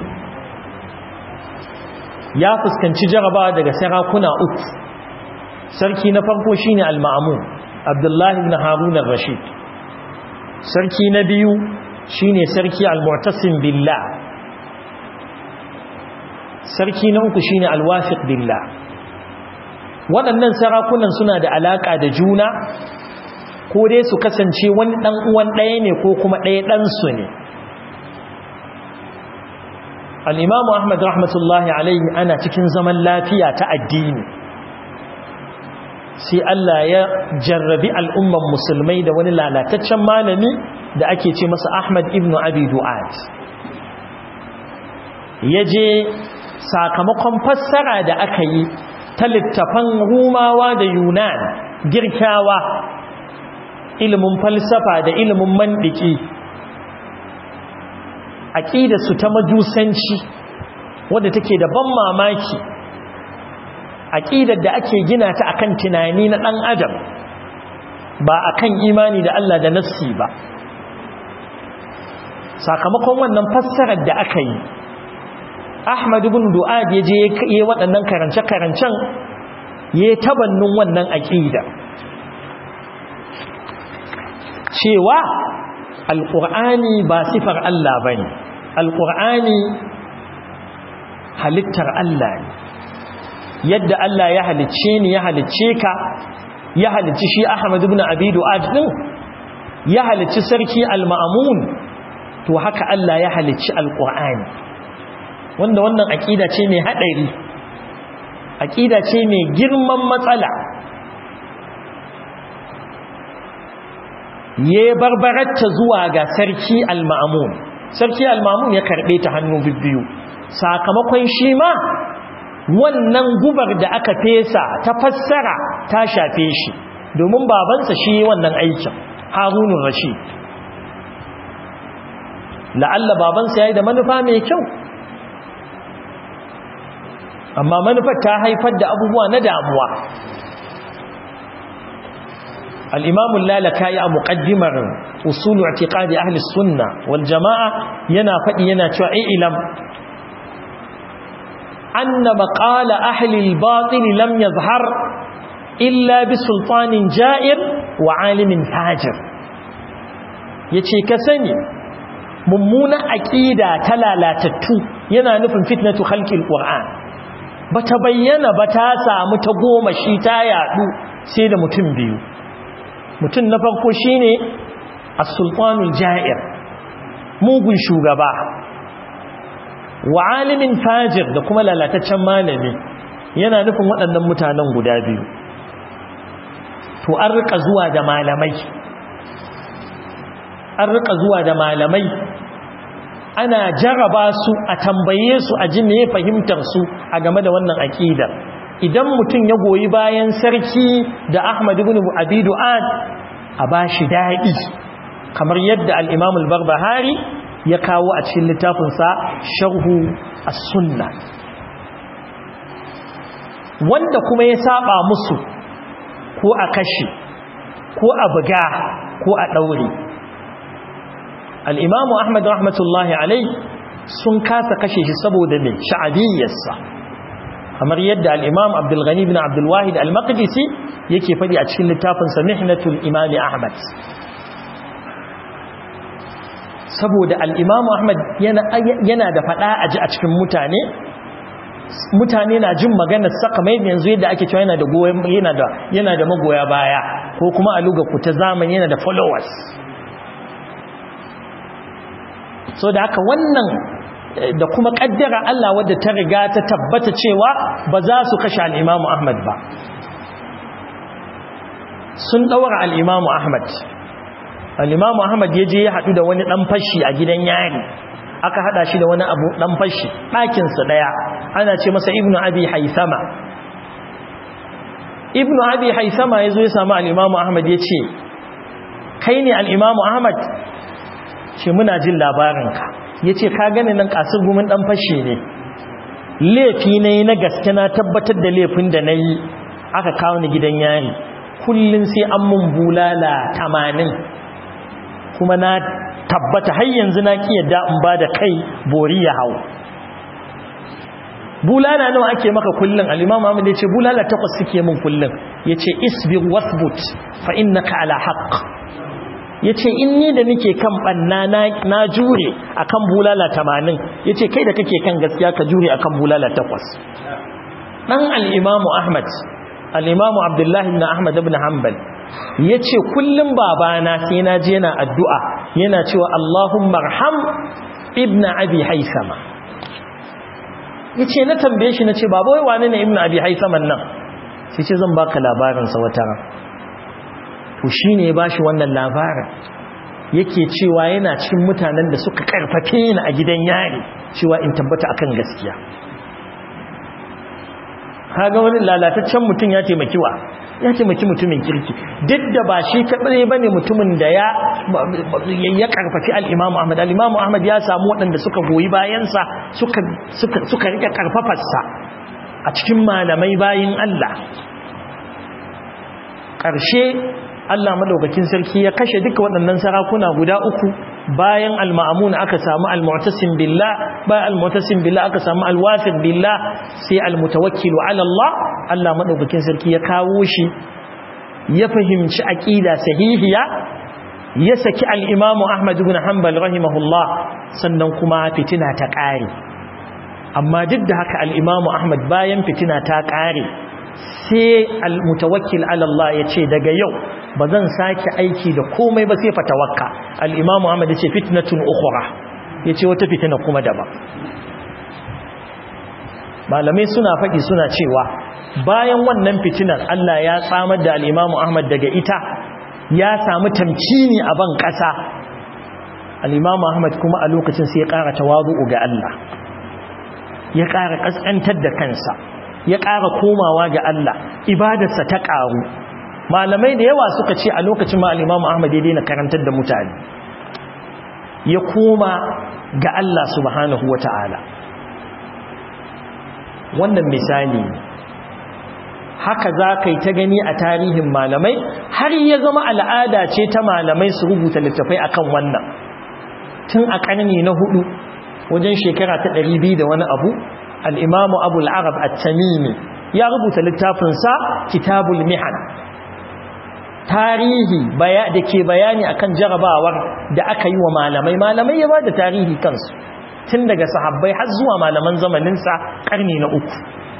ya fuskanci jarabawa daga sarakuna uku sarki na farko shine al-ma'mun abdullahi ibn harun ar-rashid sarki na biyu shine sarki al-mu'tasim billah sarki na uku shine al-wafiq billah waɗannan sarakunan suna da alaka da juna ko dai su kasance wani dan uwan ɗaya ne ko kuma ɗaya ɗan su ne al-imamu ahmad rahmatullahi alaihi ana cikin zaman lafiya ta addini sai Allah ya jarrabi al'umman musulmai da wani lalataccen malami da ake ce masa Ahmad ibn Abi Du'ad ya je sakamakon fassara da aka yi ta littafan Rumawa da Yunan girkawa ilimin falsafa da ilimin mandiki su ta majusanci wadda take da ban mamaki aƙidar da ake gina ta akan tunani na ɗan adam ba akan imani da Allah da nassi ba sakamakon wannan fassarar da aka yi Ahmad ibn Du'ad ya je ya waɗannan karance-karancen ya tabannin wannan aƙida cewa alƙur'ani ba sifar Allah bane alƙur'ani halittar Allah ne yadda Allah ya halicce ni ya halicce ka ya halicci shi Ahmad ibn Abi Du'ad din ya halicci sarki Al-Ma'mun to haka Allah ya halicci Al-Qur'ani wanda wannan aqida ce mai hadari aqida ce mai girman matsala ye barbaratta zuwa ga sarki Al-Ma'mun sarki Al-Ma'mun ya karbe ta hannu bibbiyu sakamakon shi ma wannan gubar da aka fesa ta fassara ta shafe shi domin babansa shi wannan aikin harunun rashid la'alla babansa ya yi da manufa mai kyau amma manufar ta haifar da abubuwa na damuwa al'imamun lalaka ya muƙaddimar usulu a tiƙadi ahli sunna wal jama'a yana faɗi yana cewa ilam أن مقال أهل الباطل لم يظهر إلا بسلطان جائر وعالم فاجر yace ka sani mummuna aqida ta lalatattu yana nufin fitnatu khalqil qur'an bata bayyana ba ta samu ta goma shi ta yadu sai da mutum biyu mutum na farko shine as-sultanul ja'ir mugun shugaba wa alimin fajir da kuma lalataccen malami yana nufin waɗannan mutanen guda biyu to an rika zuwa da malamai an rika zuwa da malamai ana jaraba su a tambaye su a ji me fahimtar su a game da wannan aqidar idan mutum ya goyi bayan sarki da Ahmad ibn Abi Du'ad a bashi dadi kamar yadda al-Imam al-Barbahari ya kawo a cikin littafinsa sharhu as-sunna wanda kuma ya saba musu ko a kashe ko a buga ko a daure al-imamu ahmad rahmatullahi alai sun kasa kashe shi saboda me sha'abiyyarsa kamar yadda al-imam abdul ghani ibn abdul wahid al-maqdisi yake fadi a cikin littafinsa mihnatul imam ahmad saboda al'imamu Ahmad yana da faɗa a ji a cikin mutane mutane na jin maganar saka mai yanzu yadda ake cewa yana da yana da magoya baya ko kuma a luga ku ta zamani yana da followers so da haka wannan da kuma kaddara Allah wadda ta riga ta tabbata cewa ba za su kashe al'imamu Ahmad ba sun ɗaura al'imamu Ahmad al'imamu ahmad ya je ya haɗu da wani ɗan fashi a gidan yari aka haɗa shi da wani abu ɗan fashi ɗakinsa ɗaya ana ce masa ibnu abi haisama ibnu abi haisama ya zo ya samu al'imamu ahmad ya ce kai ne al'imamu ahmad ce muna jin labarinka ya ce ka gani nan ƙasar gumin ɗan fashi ne laifi na yi na gaske na tabbatar da laifin da na yi aka kawo ni gidan yari kullum sai an mun bulala tamanin kuma na tabbata har yanzu na ki yadda in ba da kai bori ya hau bulala nawa ake maka kullun al-imam Ahmad yace bulala takwas suke min kullun yace isbir wasbut fa innaka ala haqq yace in ni da nake kan banna na na jure akan bulala 80 yace kai da kake kan gaskiya ka jure akan bulala takwas dan al-imam Ahmad al-imam Abdullah ibn Ahmad ibn Hanbal yace kullum babana sai na je yana addu'a yana cewa Allahumma arham ibn abi haisama yace na tambaye shi nace baba wai wane ne ibn abi haisaman nan sai ce zan baka labarin sa wata ran to shine ya bashi wannan labarin yake cewa yana cikin mutanen da suka karfafe ni a gidan yari cewa in tabbata akan gaskiya kaga wani lalataccen mutum ya taimaki wa ya taimaki mutumin kirki duk da ba shi kadai bane mutumin da ya ya karfafi al-Imam Ahmad al-Imam Ahmad ya samu waɗanda suka goyi bayansa suka suka suka rike karfafarsa a cikin malamai bayin Allah ƙarshe Allah madaukakin sarki ya kashe duka waɗannan sarakuna guda uku bayan al-ma'mun aka samu al-mu'tasim billah bayan al-mu'tasim billah aka samu al-wafiq billah sai al-mutawakkil ala Allah Allah madaukakin sarki ya kawo shi ya fahimci aqida sahihiya ya saki al-Imam Ahmad ibn Hanbal rahimahullah sannan kuma fitina ta ƙare amma duk da haka al-Imam Ahmad bayan fitina ta ƙare sai al-mutawakkil ala Allah ya ce daga yau ba zan sake aiki da komai ba sai fatawakka al-Imam Ahmad ya ce fitnatun ukhra ya ce wata fitina kuma daban malamai suna faɗi suna cewa bayan wannan fitinar Allah ya tsamar da al-Imam Ahmad daga ita ya samu tamkini a ban ƙasa al-Imam Ahmad kuma a lokacin sai ya ƙara tawazu'u ga Allah ya ƙara ƙasƙantar da kansa ya ƙara komawa ga Allah ibadarsa ta ƙaru malamai da yawa suka ce a lokacin ma al-Imam Ahmad ya daina karantar da mutane ya koma ga Allah subhanahu wata'ala wannan misali haka za ka yi ta gani a tarihin malamai har ya zama al'ada ce ta malamai su rubuta littafai akan wannan tun a ƙarni na hudu wajen shekara ta ɗari biyu da wani abu al'imamu abu al'arab a tamimi ya rubuta littafinsa kitabul mihan tarihi da ke bayani akan jarabawar da aka yi wa malamai malamai ya ba da tarihi kansu tun daga sahabbai har zuwa malaman zamaninsa ƙarni na uku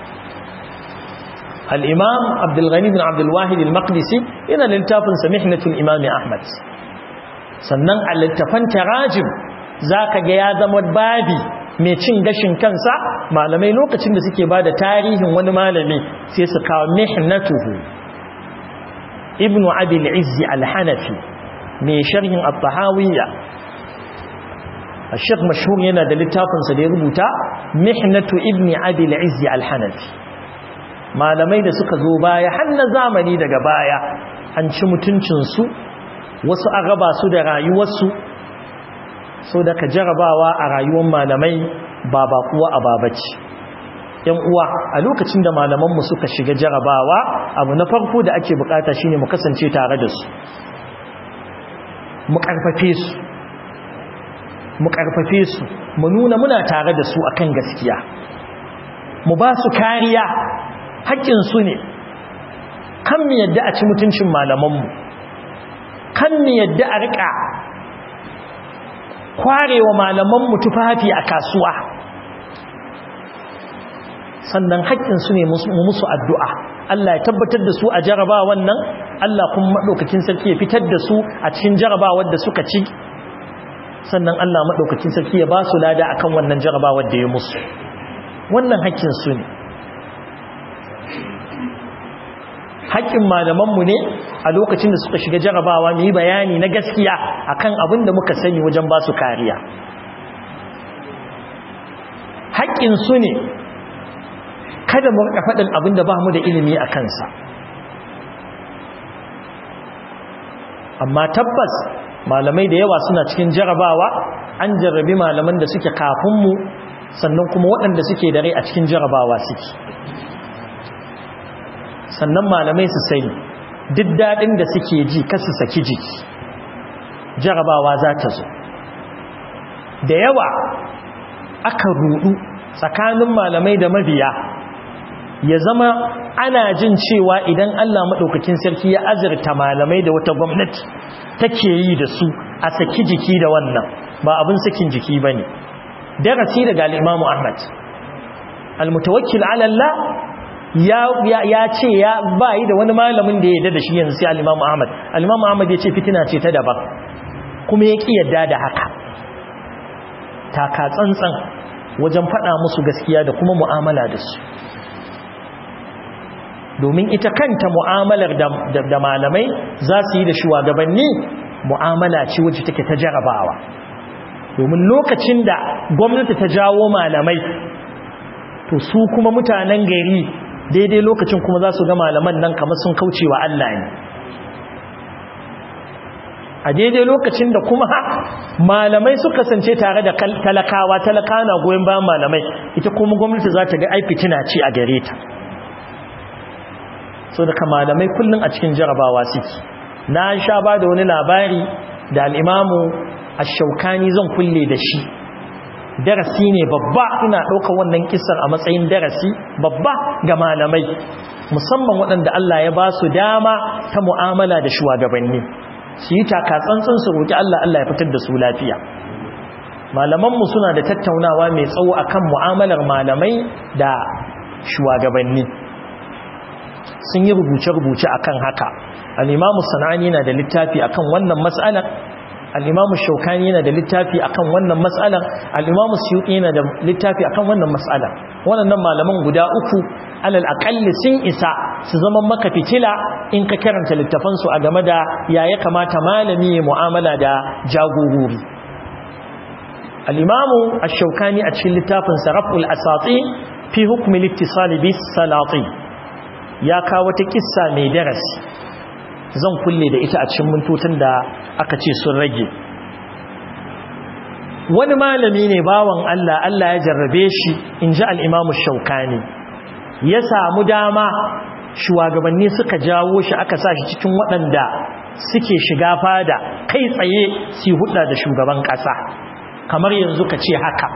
al'imam abdulghani bin abdulwahid al-maqdisi yana littafinsa mihnatul imami ahmad sannan a littafan tarajim za ka ga ya zama babi mai cin gashin kansa malamai lokacin da suke ba da tarihin wani malami sai su kawo mihnatuhu ibn abil izzi al-hanafi mai sharhin at-tahawiyya الشيخ مشهور yana da littafinsa da ya rubuta mihnatu ibn abil izzi al-hanafi malamai da suka zo baya har na zamani daga baya an ci mutuncin su wasu an raba su da rayuwarsu so da ka jarabawa a rayuwar malamai ba ba kuwa a babaci yan uwa a lokacin da malamanmu suka shiga jarabawa abu na farko da ake bukata shine mu kasance tare da su mu karfafe su mu karfafe su mu nuna muna tare da su akan gaskiya mu ba su kariya haƙƙin su ne kan mu yadda a ci mutuncin malamanmu kan mu yadda a riƙa kwarewa malamanmu tufafi a kasuwa sannan haƙƙinsu ne musu addu'a Allah ya tabbatar da su a jaraba wannan Allah kuma maɗaukakin sarki ya fitar da su a cikin jarabawar da suka ci sannan Allah maɗaukakin sarki ya ba su lada akan wannan jarabawar da ya musu wannan haƙƙinsu ne haƙƙin malamanmu ne a lokacin da suka shiga jarabawa mu yi bayani na gaskiya akan abin da muka sani wajen ba su kariya haƙƙinsu ne kada mu rika faɗin abin da ba mu da ilimi a kansa amma tabbas malamai da yawa suna cikin jarabawa an jarrabi malaman da suke kafinmu sannan kuma waɗanda suke da rai a cikin jarabawa suke sannan malamai su sani duk daɗin da suke ji kasu saki jiki jarabawa za ta zo da yawa aka rudu tsakanin malamai da mabiya ya zama ana jin cewa idan Allah maɗaukakin sarki ya azurta malamai da wata gwamnati take yi da su a saki jiki da wannan ba abin sakin jiki ba ne darasi daga al'imamu ahmad almutawakkil alallah ya ce ya bayi da wani malamin da ya yadda da shi yanzu sai al'imamu ahmad al'imamu ahmad ya ce fitina ce ta daban kuma ya ƙi yadda da haka taka tsantsan wajen faɗa musu gaskiya da kuma mu'amala da su domin ita kanta mu'amalar da malamai za su yi da shugabanni mu'amala ce wacce take ta jarabawa domin lokacin da gwamnati ta jawo malamai to su kuma mutanen gari daidai lokacin kuma za su ga malaman nan kamar sun kauce wa Allah ne a daidai lokacin da kuma malamai suka kasance tare da talakawa talakawa na goyon bayan malamai ita kuma gwamnati za ta ga ai fitina ce a gare ta so daga malamai kullum a cikin jarabawa suke na sha ba da wani labari da al'imamu a shaukani zan kulle da shi darasi ne babba ina ɗaukar wannan kisar a matsayin darasi babba ga malamai musamman waɗanda Allah ya ba su dama ta mu'amala da shugabanni su yi takatsantsin su roƙi Allah Allah ya fitar da su lafiya malamanmu suna da tattaunawa mai tsawo akan mu'amalar malamai da shugabanni sun yi rubuce-rubuce akan haka al'imamu sana'ani na da littafi akan wannan matsalar al'imamu shaukani yana da littafi akan wannan matsalar al'imamu suyuki yana da littafi akan wannan matsalar waɗannan malaman guda uku alal aƙalli sun isa su zama maka fitila in ka karanta littafansu a game da ya ya kamata malami ya mu'amala da jagorori al'imamu a shaukani a cikin littafin sarraful asatsi fi hukumi littisali bis salati ya kawo wata kissa mai darasi zan kulle da ita a cikin mintutun da aka ce sun rage wani malami ne bawan Allah Allah ya jarrabe shi in ji al'imamu shaukani ya samu dama shugabanni suka jawo shi aka sa shi cikin waɗanda suke shiga fada kai tsaye su huɗa da shugaban ƙasa kamar yanzu ka ce haka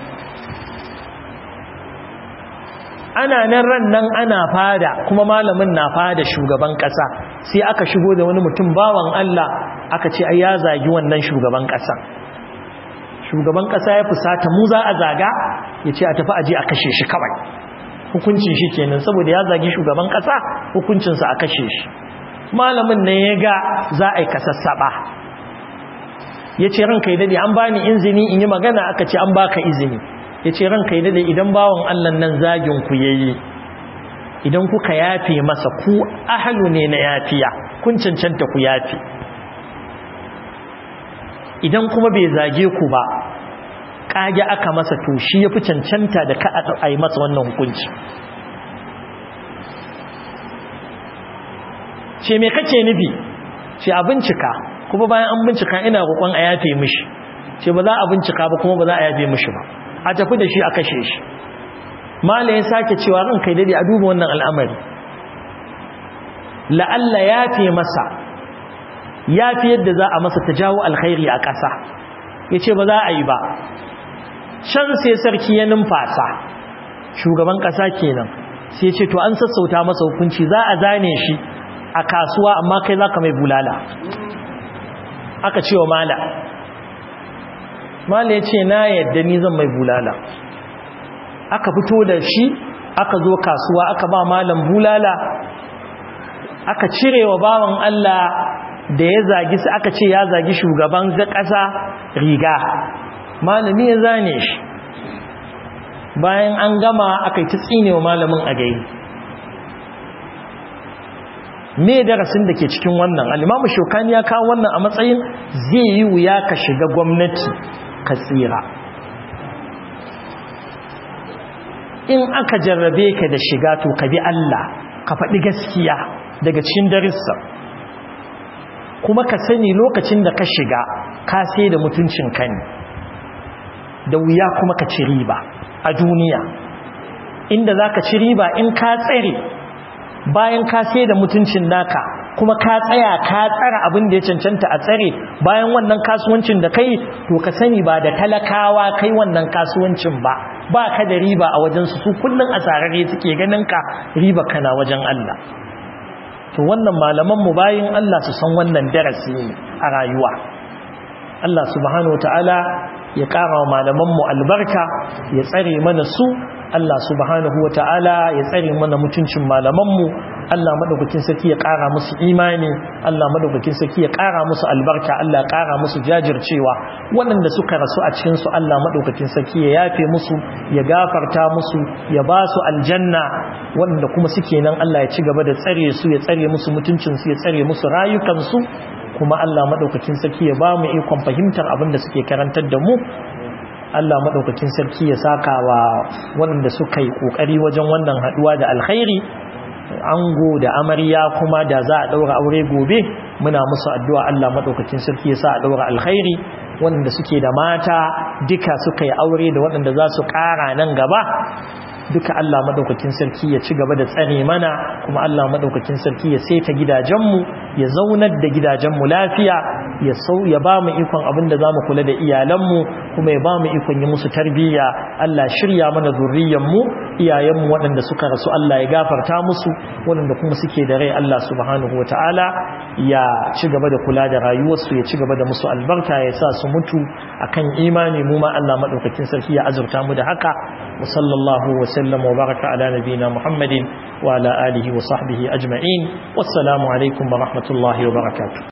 ana nan ran nan ana fada kuma malamin na fada shugaban kasa sai aka shigo da wani mutum bawan Allah aka ce ai ya zagi wannan shugaban kasa shugaban kasa ya fusata mu za a zaga ya ce a tafi aje a kashe shi kawai hukuncin shi kenan saboda ya zagi shugaban kasa hukuncinsa a kashe shi malamin ne ya ga za a yi kasassaba ya ce ranka yi dade an bani izini in yi magana aka ce an baka izini ya ce ranka yi dade idan bawan allan nan zagin ku yayi idan kuka yafe masa ku ahalu ne na yafiya kun cancanta ku yafe idan kuma bai zage ku ba kage aka masa to shi yafi cancanta da ka a yi masa wannan hukunci ce me kake nufi ce a bincika kuma bayan an bincika ina roƙon a yafe mishi ce ba za a bincika ba kuma ba za a yafe mishi ba a tafi da shi a kashe shi mala ya sake cewa ran kai dade a duba wannan al'amari la'alla yafe masa yafi yadda za a masa ta jawo alkhairi a ƙasa ya ce ba za a yi ba can sai sarki ya numfasa shugaban ƙasa kenan sai ce to an sassauta masa hukunci za a zane shi a kasuwa amma kai za ka mai bulala aka ce wa mala mala ya ce na yadda ni zan mai bulala aka fito da shi aka zo kasuwa aka ba malam bulala aka cire wa bawan Allah da ya zagi su aka ce ya zagi shugaban ƙasa riga malami ya zane shi bayan an gama aka yi ta tsinewa malamin a gai me darasin da ke cikin wannan alimamu shokani ya kawo wannan a matsayin zai yi wuya ka shiga gwamnati ka tsira in aka jarrabe ka da shiga to ka bi Allah ka faɗi gaskiya daga cikin darissa kuma ka sani lokacin da ka shiga ka sai da mutuncin ka ne da wuya kuma ka ci riba a duniya inda za ka ci riba in ka tsere bayan ka sai da mutuncin naka kuma ka tsaya ka tsara abin da ya cancanta a tsare bayan wannan kasuwancin da kai to ka sani ba da talakawa kai wannan kasuwancin ba ba ka da riba a wajensu su kullum a tsararre suke ganin ka riba kana wajen Allah to wannan malaman mu bayin Allah su san wannan darasi ne a rayuwa Allah subhanahu wataala ya ƙara wa malaman mu albarka ya tsare mana su Allah subhanahu wataala ya tsare mana mutuncin malaman mu Allah madaukakin sarki ya ƙara musu imani Allah madaukakin sarki ya ƙara musu albarka Allah ya ƙara musu jajircewa waɗanda suka rasu a cikin su Allah madaukakin sarki ya yafe musu ya gafarta musu ya ba su aljanna waɗanda kuma suke nan Allah ya ci gaba da tsare su ya tsare musu mutuncin su ya tsare musu rayukan su kuma Allah madaukakin sarki ya ba mu ikon fahimtar abin da suke karantar da mu Allah madaukakin sarki ya saka wa waɗanda suka yi kokari wajen wannan haduwa da alkhairi ango da amarya kuma da za a daura aure gobe muna musu addu'a Allah madaukakin sarki ya sa a daura alkhairi wanda suke da mata duka suka yi aure da waɗanda za su ƙara nan gaba duka Allah madaukakin sarki ya ci gaba da tsare mana kuma Allah madaukakin sarki ya saita gidajenmu ya zaunar da gidajenmu lafiya ya sau ya ba mu ikon abin da zamu kula da iyalanmu kuma ya ba mu ikon yi musu tarbiyya Allah shirya mana zurriyanmu iyayenmu waɗanda suka rasu Allah ya gafarta musu waɗanda kuma suke da rai Allah subhanahu wataala ya ci gaba da kula da rayuwarsu ya ci gaba da musu albarka ya sa su mutu akan imani mu ma Allah madaukakin sarki ya azurta mu da haka wa sallallahu wa sallam wa baraka ala nabiyina Muhammadin wa ala alihi wa sahbihi ajma'in wassalamu alaikum wa rahmatullahi wa barakatuh